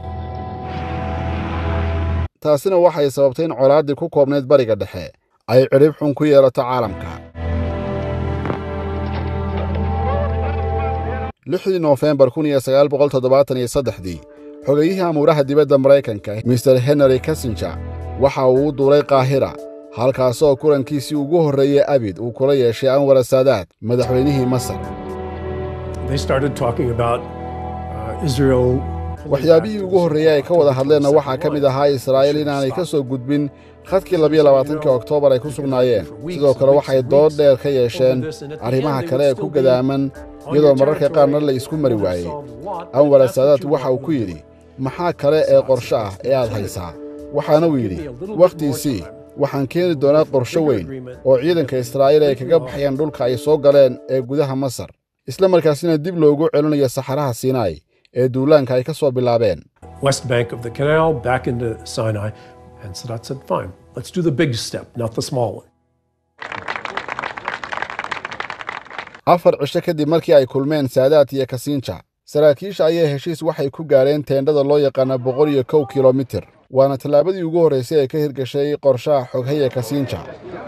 Speaker 1: taasina waxay sababtay in colaaddii ku koobnayd bariga dhexe ay cidhib xun ku yeelato caalamka lixdii noofembar kun iyo sagaal boqol toddobaatan iyo saddexdii xogayihii amuuraha dibadda maraykanka mister henry kassinjer waxa uu u duulay kaahira halkaasoo kulankiisii ugu horreeyey abid uu kula yeeshay anwar saadaad madaxweynihii masar
Speaker 5: They started talking about uh, Israel
Speaker 1: waxyaabihii ugu horreeyey ay ka wada hadleenna waxaa ka mid ahaa israa'iil inaanay ka soo gudbin khadkii labiyo labaatankii oktoobar ay ku sugnaayeen sidoo kale waxay dood dheer ka yeesheen arrimaha kale ee ku gadaaman iyadoo mararka qaarna la isku mari waayey anwar saadaad waxa uu ku yidhi maxaa kale ee qorshe ah ee aad haysaa waxaana uu yidhi wakhtiisii waxaan keeni doonaa qorshe weyn oo ciidanka israa'iil ay kaga baxayaan dhulka ay soo galeen ee gudaha masar isla markaasina dib loogu celinayo saxaraha siinaai ee duulaanka ay ka soo bilaabeen
Speaker 5: west bank of the canal back into Sinai. And Sadat said, fine, let's do the big step, not the small one.
Speaker 1: afar cisho kadib markii ay kulmeen saadaat iyo kasiinja saraakiisha ayaa heshiis waxay ku gaadheen teendhada loo yaqaana boqol iyo kow kilomitir waana tallaabadii ugu horraysay ee ka hirgashay qorshaha xoghaya kasiinja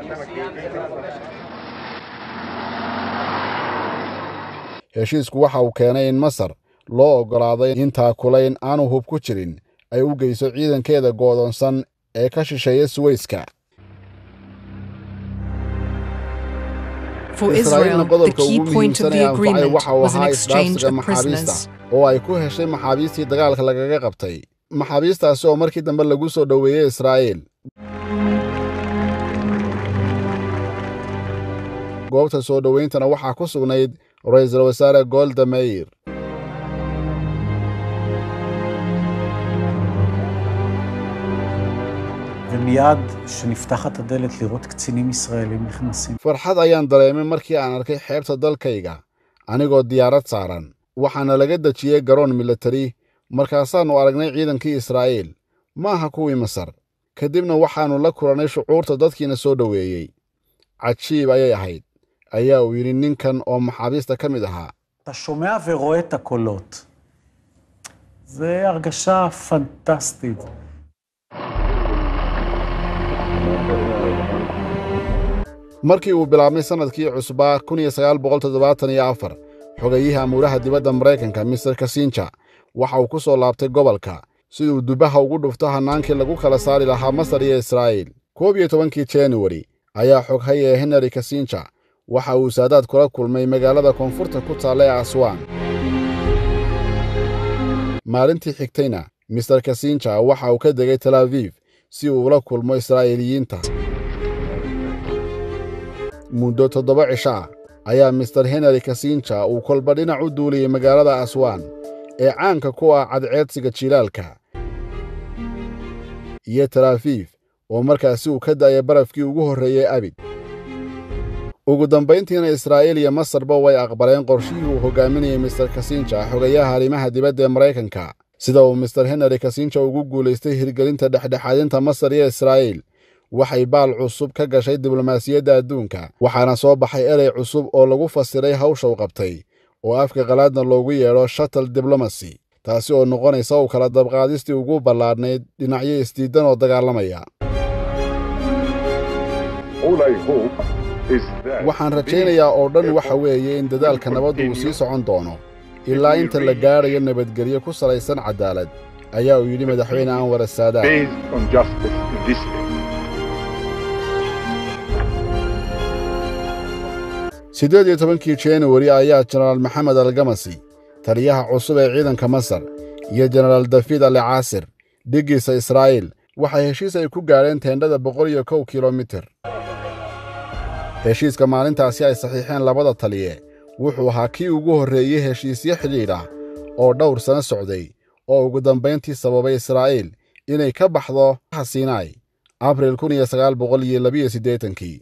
Speaker 1: heshiisku waxa uu keenay in masar loo oggolaaday in taakulayn aanu hub ku jirin ay u geyso ciidankeeda go'doonsan ee ka shisheeya suweyska
Speaker 20: For
Speaker 1: israa'iilna
Speaker 20: Israel, the
Speaker 1: qodobka
Speaker 20: key
Speaker 1: ugu
Speaker 20: point of
Speaker 1: muhiimsan ee
Speaker 20: the
Speaker 1: anfacay
Speaker 20: agreement
Speaker 1: waxa uu
Speaker 20: was an
Speaker 1: ahaa
Speaker 20: exchange
Speaker 1: isdhaafsiga
Speaker 20: of prisoners.
Speaker 1: maxaabiista oo ay ku heshay maxaabiistii dagaalka lagaga qabtay maxaabiistaasi oo markii dambe lagu soo dhoweeyey israa'iil goobta soo dhowayntana waxaa ku sugnayd ra'iisul wasaare golda meir
Speaker 15: ומיד כשנפתחת הדלת לראות קצינים ישראלים נכנסים.
Speaker 1: farxad ayaan dareemay markii aan arkay xeebta dalkayga anigoo diyaarad saaran waxaana laga dejiyey garoon militari markaasaannu aragnay ciidankii israa'iil ma aha kuwii masar kadibna waxaannu la kulannay shucuurta dadkiina soo dhoweeyey cajiib ayay ahayd ayaa uu yidhi ninkan oo maxaabiista ka mid ahaa
Speaker 15: אתה שומע ורואה את הקולות. זה הרגשה פנטסטית.
Speaker 1: markii uu bilaabmay sannadkii cusbaa kun iyo sagaal boqol toddobaatan iyo afar xogayihii amuuraha dibadda maraykanka mister kasinja waxa uu ku soo laabtay gobolka siduu dubaha ugu dhufto hannaankii lagu kala saari lahaa masar iyo israa'iil koob iyo tobankii januari ayaa xoghay ee henry kasinja waxa uu saadaad kula kulmay magaalada koonfurta ku taalla ee aswaan maalintii xigtayna mister kasinja waxa uu ka degay tel aviif si uu ula kulmo israa'iiliyiinta muddo toddoba cisho ah ayaa mister henry kasinja uu kolba dhinac u duuliyey magaalada aswaan ee caanka ku ah cadceedsiga jilaalka iyo talaafiif oo markaasi uu ka da'aya barafkii ugu horreeyey abid ugu dambayntiina israa'iil iyo masarba way aqbaleen qorshihii uu hoggaaminayey mister kasinja xogayaha arrimaha dibadda ee maraykanka sida uu mister henry kasinja ugu guulaystay hirgelinta dhexdhexaadinta masar iyo israa'iil waxay baal cusub ka gashay diblomaasiyadda adduunka waxaana soo baxay erey cusub oo lagu fasiray hawsha u qabtay oo afka qalaadna loogu yeedho shatal diblomacy taasi oo noqonaysa u kala dabqaadistii ugu ballaadhnayd dhinacyo isdiidan oo dagaalamaya waxaan rajaynayaa oo dhan waxa weeye in dadaalka nabaddu uu sii socon doono ilaa inta la gaadhayo nabadgelyo ku salaysan caddaalad ayaa uu yidhi madaxweyne anwar saadaad siddeed iyo tobankii januari ayaa jenaraal maxamed algamasi taliyaha cusub ee ciidanka masar iyo jenaraal dafiid ali caasir dhiggiisa israa'iil waxay heshiis ay ku gaadheen teendhada boqol iyo kow kilomitir heshiiska maalintaasi ay saxiixeen labada taliye wuxuu ahaa kii ugu horreeyey heshiisyo xidhiidh ah oo dhowr sano socday oo ugu dambayntii sababay israa'iil inay ka baxdo sinai abril kun iyo sagaal boqol iyo labiyo siddeetankii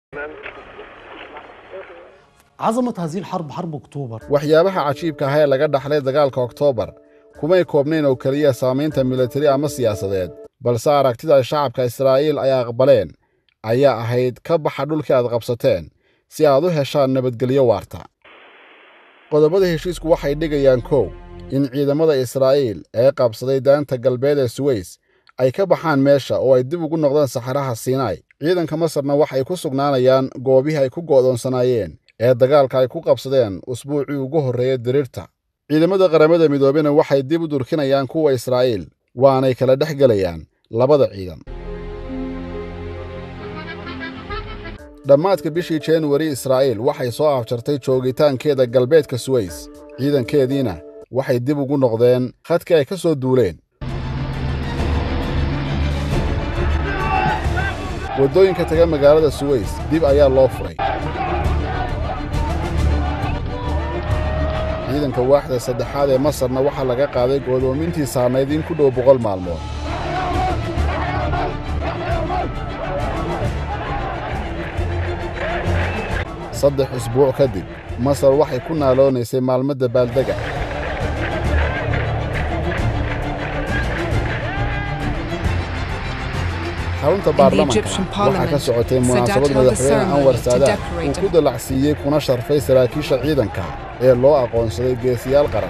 Speaker 11: عظمة هذه الحرب حرب أكتوبر
Speaker 1: waxyaabaha cajiibka ah ee laga dhaxlay dagaalka oktoobar kumay koobnayn oo keliya saamaynta militari ama siyaasadeed balse aragtida shacabka israa'iil ay aqbaleen ayaa ahayd ka baxa dhulkii aad qabsateen si aad u heshaan nabadgelyo waarta qodobada heshiisku waxay dhigayaan kow in ciidamada israa'iil ee qabsaday daanta galbeed ee suweys ay ka baxaan meesha oo ay dib ugu noqdaan saxaraha sinai ciidanka masarna waxay ku sugnaanayaan goobihii ay ku go'doonsanaayeen ee dagaalka ay ku qabsadeen usbuucii ugu horreeyey diriirta ciidamada qaramada midoobena waxay dib u durkinayaan kuwa israa'iil waanay kala dhex gelayaan labada ciidan dhammaadka bishii januari israa'iil waxay soo afjartay joogitaankeeda galbeedka suweys ciidankeediina waxay dib ugu noqdeen khadkii ay ka soo duuleen waddooyinka taga magaalada suweys dib ayaa loo furay ciidanka waaxda saddexaad ee masarna waxaa laga qaaday go'doomintii saarnayd in ku dhow boqol maalmood saddex usbuuc kadib masar waxay ku naaloonaysay maalmo dabaaldega xarunta baarlamanka waxaa ka socotay munaasabad madaxweyne anwar saadaad uu ku dalacsiiyey kuna sharfay saraakiisha ciidanka ee loo aqoonsaday geesiyaal qaran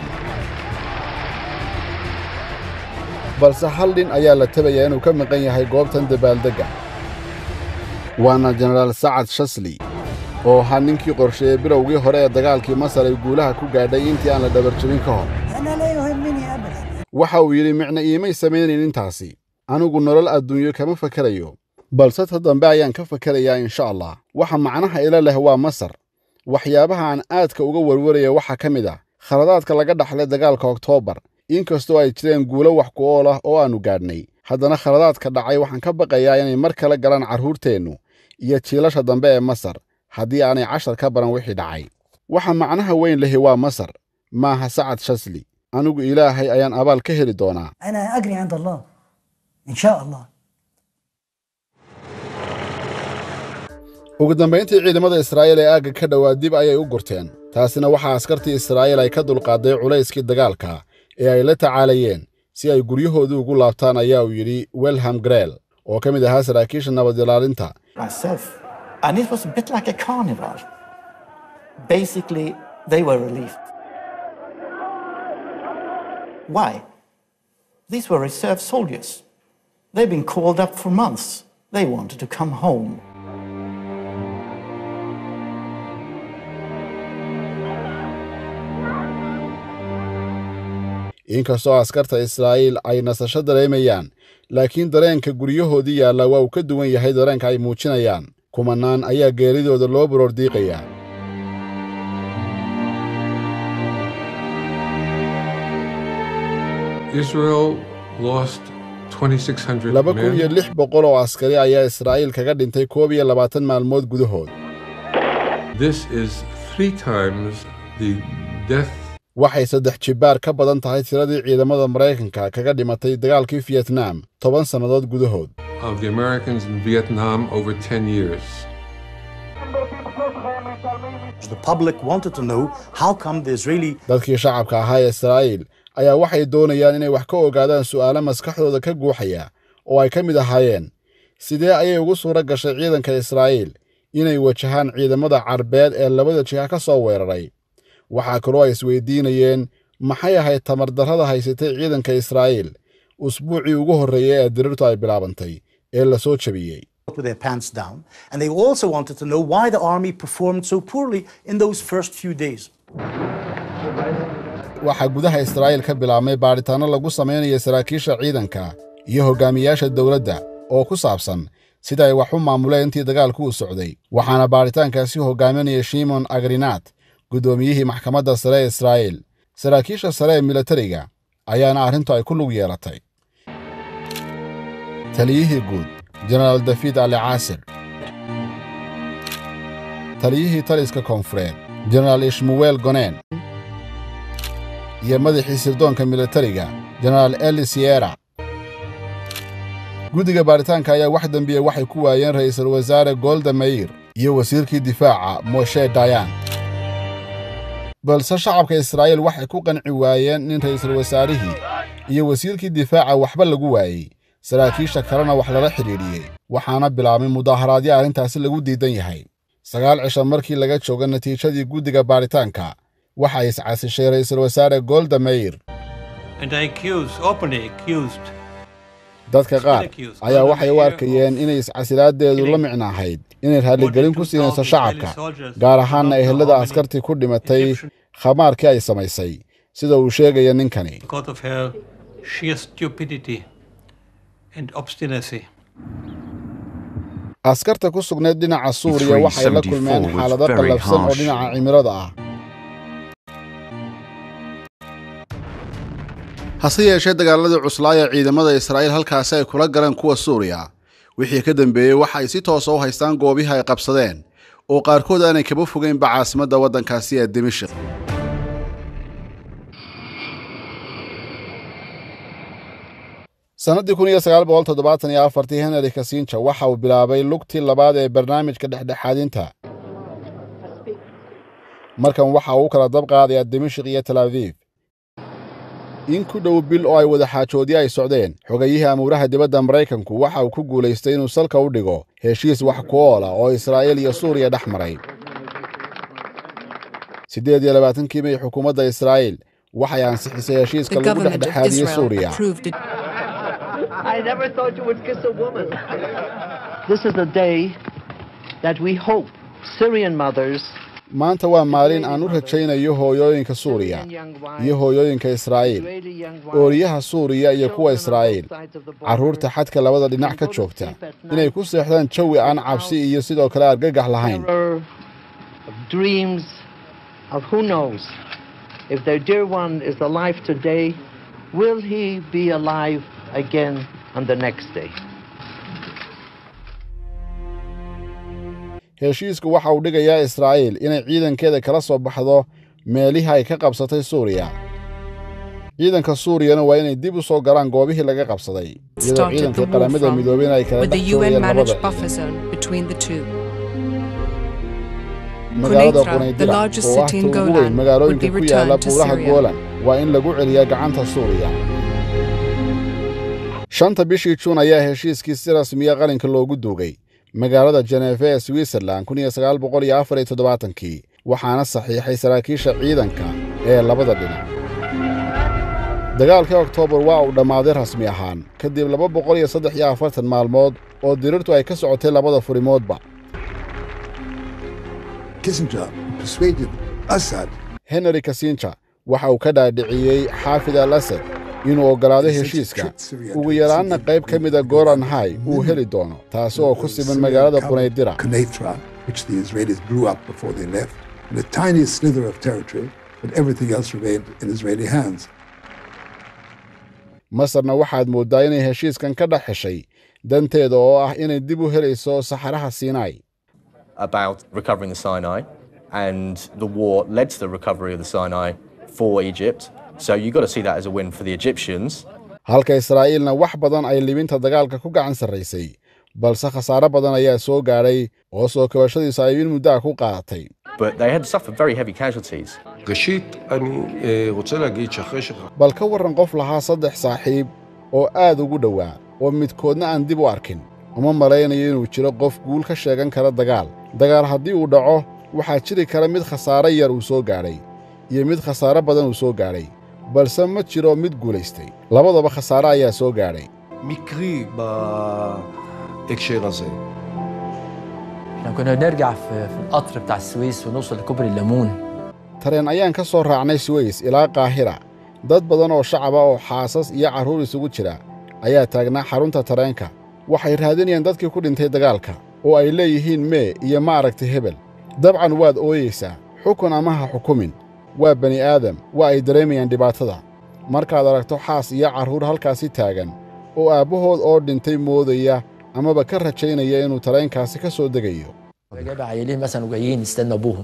Speaker 1: balse hal dhin ayaa la tabayaa inuu ka maqan yahay goobtan dabaaldegga waana jenaraal sacad shasli oo ahaa ninkii qorsheeyey bilowgii hore ee dagaalkii masar ay guulaha ku gaadhay intii aan la dhabarjebin ka hor waxa uu yidhi micna iimay samaynayn intaasi anigu nolol adduunyo kama fakerayo balse ta dambe ayaan ka fakerayaa insha allah waxa macnaha ila leh waa masar waxyaabaha aan aadka uga warwaraya waxaa ka mid ah khaladaadka laga dhaxlay dagaalka oktoobar inkastoo ay jireen guulo wax ku ool ah oo aannu gaadhnay haddana khaladaadka dhacay waxaan ka baqayaa inay mar kale galaan carruurteennu iyo jiilasha dambe ee masar haddii aanay cashar ka baran wixii dhacay waxa macnaha weyn lehi waa masar maaha sacad shasli anigu ilaahay ayaan abaal ka heli doonaa
Speaker 8: أنا أجري عند الله إن شاء الله
Speaker 1: ugu dambayntii ciidamada israa'iil ee aagga ka dhowaa dib ayay u gurteen taasina waxaa askartii israa'iil ay ka dulqaaday culayskii dagaalka ee ay la tacaalayeen si ay guryahoodii ugu laabtaan ayaa uu yidhi welham greel oo ka mid ahaa saraakiisha nabad ilaalinta
Speaker 8: myself. And it was a bit like a carnival. Basically, they were relieved. Why? These were reserve soldiers. They've been called up for months. They wanted to come home.
Speaker 1: inkastoo askarta israa'iil ay nasasho dareemayaan laakiin dareenka guryahoodii yaalla waa uu ka duwan yahay dareenka ay muujinayaan kumannaan ayaa geeridooda loo baroordiiqayaa
Speaker 13: Israel lost 2,600
Speaker 1: laba kun iyo
Speaker 13: men.
Speaker 1: lix boqol oo askari ayaa israa'iil kaga dhintay koob iyo labaatan maalmood gudahood
Speaker 13: This is three times the death
Speaker 1: waxay saddex jibbaar ka badan tahay tiradii ciidamada maraykanka kaga dhimatay dagaalkii fiyetnaam toban sannadood gudahood
Speaker 13: of the Americans in Vietnam over 10 years.
Speaker 11: The public wanted to know how come the Israeli
Speaker 1: dadkii shacabka ahaa ee israa'iil ayaa waxay doonayaan inay wax ka ogaadaan su'aalo maskaxdooda ka guuxaya oo ay ka mid ahaayeen sidee ayay ugu suura gashay ciidanka israa'iil inay wajahaan ciidamada carbeed ee labada jiha ka soo weeraray waxaa kaloo ay isweydiinayeen maxay ahayd tamardarrada haysatay ciidanka israa'iil usbuucii ugu horreeyey ee dirirtu ay bilaabantay ee la soo jebiyey
Speaker 11: with their pants down, and they also wanted to know why the army performed so poorly in those first few days.
Speaker 1: waxaa gudaha israa'iil ka bilaabmay baadhitaanno lagu samaynayo saraakiisha ciidanka iyo hogaamiyaasha dowladda oo ku saabsan sida ay wax u maamuleen intii dagaalku u socday waxaana baadhitaankaasi hogaaminaya shimon agrinaat guddoomiyihii maxkamadda sare ee israa'iil saraakiisha sare ee militariga ayaana arrintu ay ku lug yeelatay taliyihii guud jenaraal dafiid ali caasir taliyihii taliska koonfureed jenaraal ishmuweel goneen iyo madaxii sirdoonka militariga jenaraal eli siera guddiga baadhitaanka ayaa wax dembiya waxay ku waayeen ra'iisul wasaare golda mayir iyo wasiirkii difaaca moshe dayan balse shacabka israa'iil waxay ku qanci waayeen in ra'iisul wasaarihii iyo wasiirkii difaaca waxba lagu waayey saraakiisha kalena wax lala xidhiidhiyey waxaana bilaabmay mudaaharaadyo arrintaasi lagu diidan yahay sagaal cisho markii laga joogo natiijadii guddiga baadhitaanka waxa ay iscasishay ra'iisul wasaare golda mayir
Speaker 9: And I accuse, openly accused,
Speaker 1: dadka qaar ayaa waxay u arkayeen inay iscasilaaddeedu la micno ahayd inay raalligelin ku siinayso shacabka gaar ahaanna ehelada askartii ku dhimatay khamaarkii ay samaysay sida uu sheegaya ninkani
Speaker 9: because of her sheer stupidity and obstinacy.
Speaker 1: askarta ku sugnayd dhinaca suuriya waxay la kulmeen
Speaker 18: 374 was
Speaker 1: xaalado
Speaker 18: very
Speaker 1: qallafsan oo
Speaker 18: harsh.
Speaker 1: dhinaca cimilada ah hase yeeshee dagaaladii cuslaaya ciidamada israa'iil halkaasi ay kula galeen kuwa suuriya wixii ka dambeeyey waxa ay si toosa u haystaan goobihii ay qabsadeen oo qaarkood aanay kaba fogeynba caasimadda waddankaasi ee dimashik sannaddii kun iyo sagaal boqol toddobaatan iyo afartii henry kasinja waxa uu bilaabay lugtii labaad ee barnaamijka dhexdhexaadinta markan waxa uu u kala dab qaadayaa dimashik iyo tel aviv in ku dhow bil oo ay wada xaajoodyo ay socdeen xogayihii amuuraha dibadda maraykanku waxa uu ku guulaystay inuu salka u dhigo heshiis wax ku oola oo israa'iil iyo suuriya dhex maray siddeed iyo labaatankii may xukuumadda israa'iil waxay ansixisay heshiiska
Speaker 20: The
Speaker 1: lagu
Speaker 20: government of
Speaker 1: dhexdhexaadiyey
Speaker 20: Israel
Speaker 1: suuriya
Speaker 20: approved it.
Speaker 10: I never thought you would kiss a woman. this is a day that we hope Syrian mothers
Speaker 1: maanta waa maalin aan u rajaynayo hooyooyinka suuriya iyo hooyooyinka israa'iil ooriyaha suuriya iyo kuwa israa'iil carruurta xadka labada dhinac ka joogta inay ku seexdaan jawi aan cabsi iyo sidoo kale argagax lahayn
Speaker 10: terror of dreams of who knows if their dear one is alive today, will he be alive again on the next day?
Speaker 1: heshiisku waxa uu dhigayaa israa'iil inay ciidankeeda kala soo baxdo meelihii ay ka qabsatay suuriya ciidanka suuriyana waa inay dib u soo galaan goobihii laga qabsaday iyadoo
Speaker 20: started the
Speaker 1: ciidankii
Speaker 20: war
Speaker 1: qaramada
Speaker 20: from
Speaker 1: midoobeyna ay kala
Speaker 20: with the
Speaker 1: dhex joogayeen
Speaker 20: UN
Speaker 1: labada
Speaker 20: managed
Speaker 1: ciidan
Speaker 20: buffer zone between the two.
Speaker 1: magaalada
Speaker 20: Quneitra, the
Speaker 1: qunaydira
Speaker 20: largest
Speaker 1: oo ah
Speaker 20: city
Speaker 1: ta
Speaker 20: in
Speaker 1: ugu weyn
Speaker 20: Golan, would
Speaker 1: magaalooyinka
Speaker 20: be
Speaker 1: ku yaala
Speaker 20: returned to
Speaker 1: buuraha
Speaker 20: Syria.
Speaker 1: goolan waa in lagu celiyaa gacanta suuriya shanta bishii juun ayaa heshiiskii si rasmiya qalinka loogu duugay magaalada jeneefe ee switzerland kun iyo sagaal boqol iyo afar iyo toddobaatankii waxaana saxiixay saraakiisha ciidanka ee labada dhinac dagaalkii oktoobar waa uu dhammaaday rasmi ahaan kadib laba boqol iyo saddex iyo afartan maalmood oo dirirtu ay ka socotay labada furimoodba
Speaker 2: Kissinger persuaded Assad
Speaker 1: henry kasinja waxa uu ka dhaadhiciyey xaafid al asad inuu oggolaado heshiiska ugu yaraanna qayb ka mida golan hay uu heli doono taasi oo ku siman magaalada qunaydira
Speaker 2: Quneitra, which the Israelis blew up before they left, and a tiny slither of territory, but everything else remained in Israeli hands.
Speaker 1: masarna waxaad mooddaa inay heshiiskan ka dhex heshay danteeda oo ah inay dib u helayso saxaraha sinai
Speaker 6: about recovering the Sinai, and the war led to the recovery of the Sinai for Egypt. So you've got to see that as a win for the Egyptians.
Speaker 1: halka israa'iilna wax badan ay libinta dagaalka ku gacan sarraysay balse khasaare badan ayaa soo gaadhay oo soo kabashadiisu ay in muddo ah ku qaadatay
Speaker 6: But they had suffered very heavy casualties.
Speaker 19: ראשית, אני אה, רוצה להגיד שאחרי ש...
Speaker 1: bal ka warran qof lahaa saddex saaxiib oo aad ugu dhowaa oo midkoodna aan dib u arkin uma malaynayo inuu jiro qof guul ka sheegan kara dagaal dagaal haddii uu dhaco waxaa jiri kara mid khasaare yar uu soo gaadhay iyo mid khasaare badan uu soo gaadhay balse ma jiro mid guulaystay labadaba khasaare ayaa soo gaadhay
Speaker 19: מקרי בהקשר הזה.
Speaker 22: احنا كنا نرجع في, في القطر بتاع السويس ونوصل لكوبري الليمون
Speaker 1: tareen ayaan ka soo raacnay suweys ilaa kaahira dad badan oo shacaba oo xaasas iyo carruur isugu jira ayaa taagnaa xarunta tareenka waxay raadinayaan dadkii ku dhintay dagaalka oo ay leeyihiin mee iyo ma aragtay hebel dabcan waad ooyeysaa xukun ama ha xukumin waa bani aadam waa ay dareemayaan dhibaatada markaad aragto xaas iyo carruur halkaasi taagan oo aabbahood oo dhintay moodaya amaba ka rajaynaya inuu tareenkaasi ka soo degayo
Speaker 22: جايب عيالين مثلا وجايين يستنوا ابوهم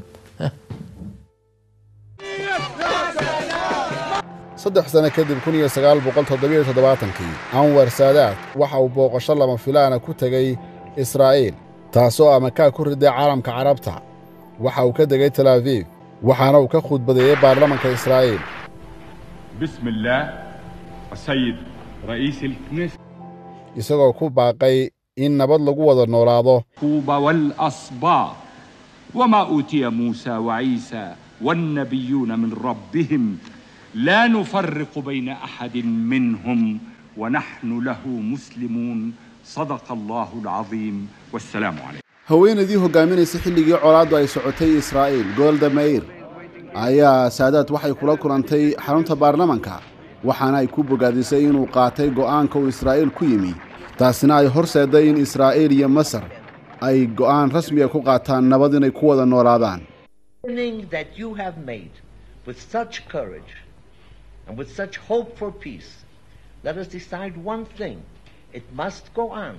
Speaker 1: saddex sano kadib kun iyo sagaal boqol toddobiyo toddobaatankii anwar saadaad waxa uu booqasho lama filaana ku tegey israa'iil taasoo amakaa ku riday caalamka carabta waxa uu ka degay tel abiib waxaana uu ka khudbadeeyey baarlamanka israa'iil
Speaker 7: بسم الله السيد رئيس الكنيسة
Speaker 1: isagoo ku baaqay in nabad lagu wada noolaado
Speaker 7: طوبى والأصباط وما أوتي موسى وعيسى والنبيون من ربهم لا نفرق بين أحد منهم ونحن له مسلمون صدق الله العظيم والسلام عليكم
Speaker 1: haweenaydii hoggaaminaysa xilligii colaaddu ay socotay israa'iil golda meir ayaa saadaad waxay kula kulantay xarunta baarlamanka waxaana ay ku bogaadisay inuu qaatay go'aanka uu israa'iil ku yimi taasina ay horseedday in israa'iil iyo masar ay go'aan rasmiga ku qaataan nabad inay ku wada noolaadaan
Speaker 10: Beginning that you have made with such courage and with such hope for peace, let us decide one thing. It must go on.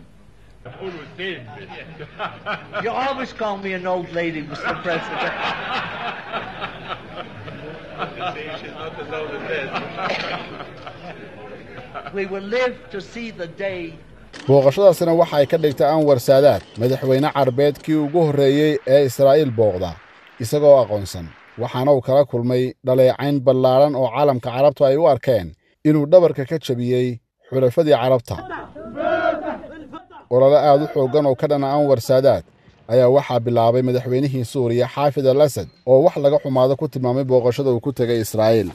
Speaker 10: You always call me an old lady, Mr. President. we will live to see the day
Speaker 1: booqashadaasina waxa ay ka dhigtay anwar saadaad madaxweyne carbeed kii ugu horreeyey ee israa'iil booqda isagoo aqoonsan waxaana uu kala kulmay dhaleecayn ballaadhan oo caalamka carabtu ay u arkeen inuu dhabarka ka jabiyey xulafadii carabta olole aad u xooggan oo ka dhana anwar saadaad ayaa waxaa bilaabay madaxweynihii suuriya xaafid al asad oo wax laga xumaado ku tilmaamay booqashada uu ku tegay israa'iil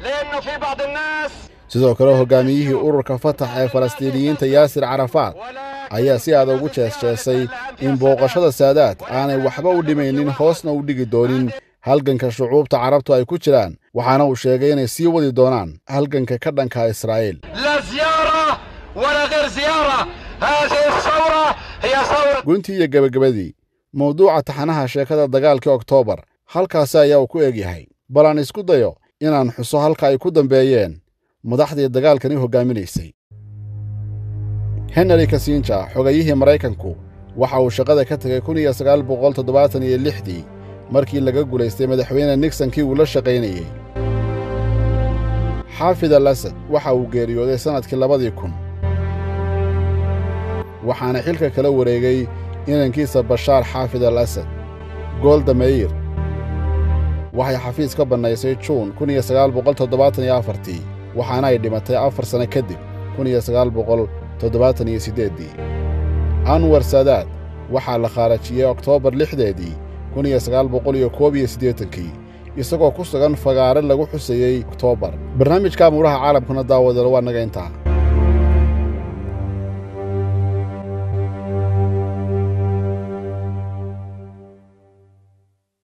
Speaker 1: sidoo kale hoggaamiyihii ururka fatax ee falastiiniyiinta yaasir carafaad ayaa si aad ugu jeesjeesay in booqashada saadaad aanay waxba u dhimaynin hoosna u dhigi doonin halganka shucuubta carabtu ay ku jiraan waxaana uu sheegay inay sii wadi doonaan halganka ka dhanka israa'iil
Speaker 12: لا زيارة ولا غير زيارة هذه الثورة هي ثورة
Speaker 1: guntii iyo gebagabadii mawduuca taxanaha sheekada dagaalkii oktoobar halkaasi ayaa uu ku egyahay bal aan isku dayo inaan xuso halka ay ku dambeeyeen madaxdii dagaalkani hoggaaminaysay henry kasinja xogayihii maraykanku waxa uu shaqada ka tegay kun iyo sagaal boqol toddobaatan iyo lixdii markii laga gulaystay madaxweyne nixonkii uu la shaqaynayey xaafid al asad waxa uu geeriyooday sannadkii labadii kun waxaana xilka kala wareegay inankiisa bashaar xaafid al asad golda meir waxay xafiis ka bannaysay juun kun iyo sagaal boqol toddobaatan iyo afartii waxaana ay dhimatay afar sanno kadib kun iyo sagaal boqol toddobaatan iyo siddeeddii anwar saadaad waxaa la khaarajiyey oktoobar lixdeedii kun iyo sagaal boqol iyo koob iyo siddeetankii isagoo ku sugan fagaare lagu xusayey oktoobar barnaamijka amuuraha caalamkuna daawadalo waa naga intaa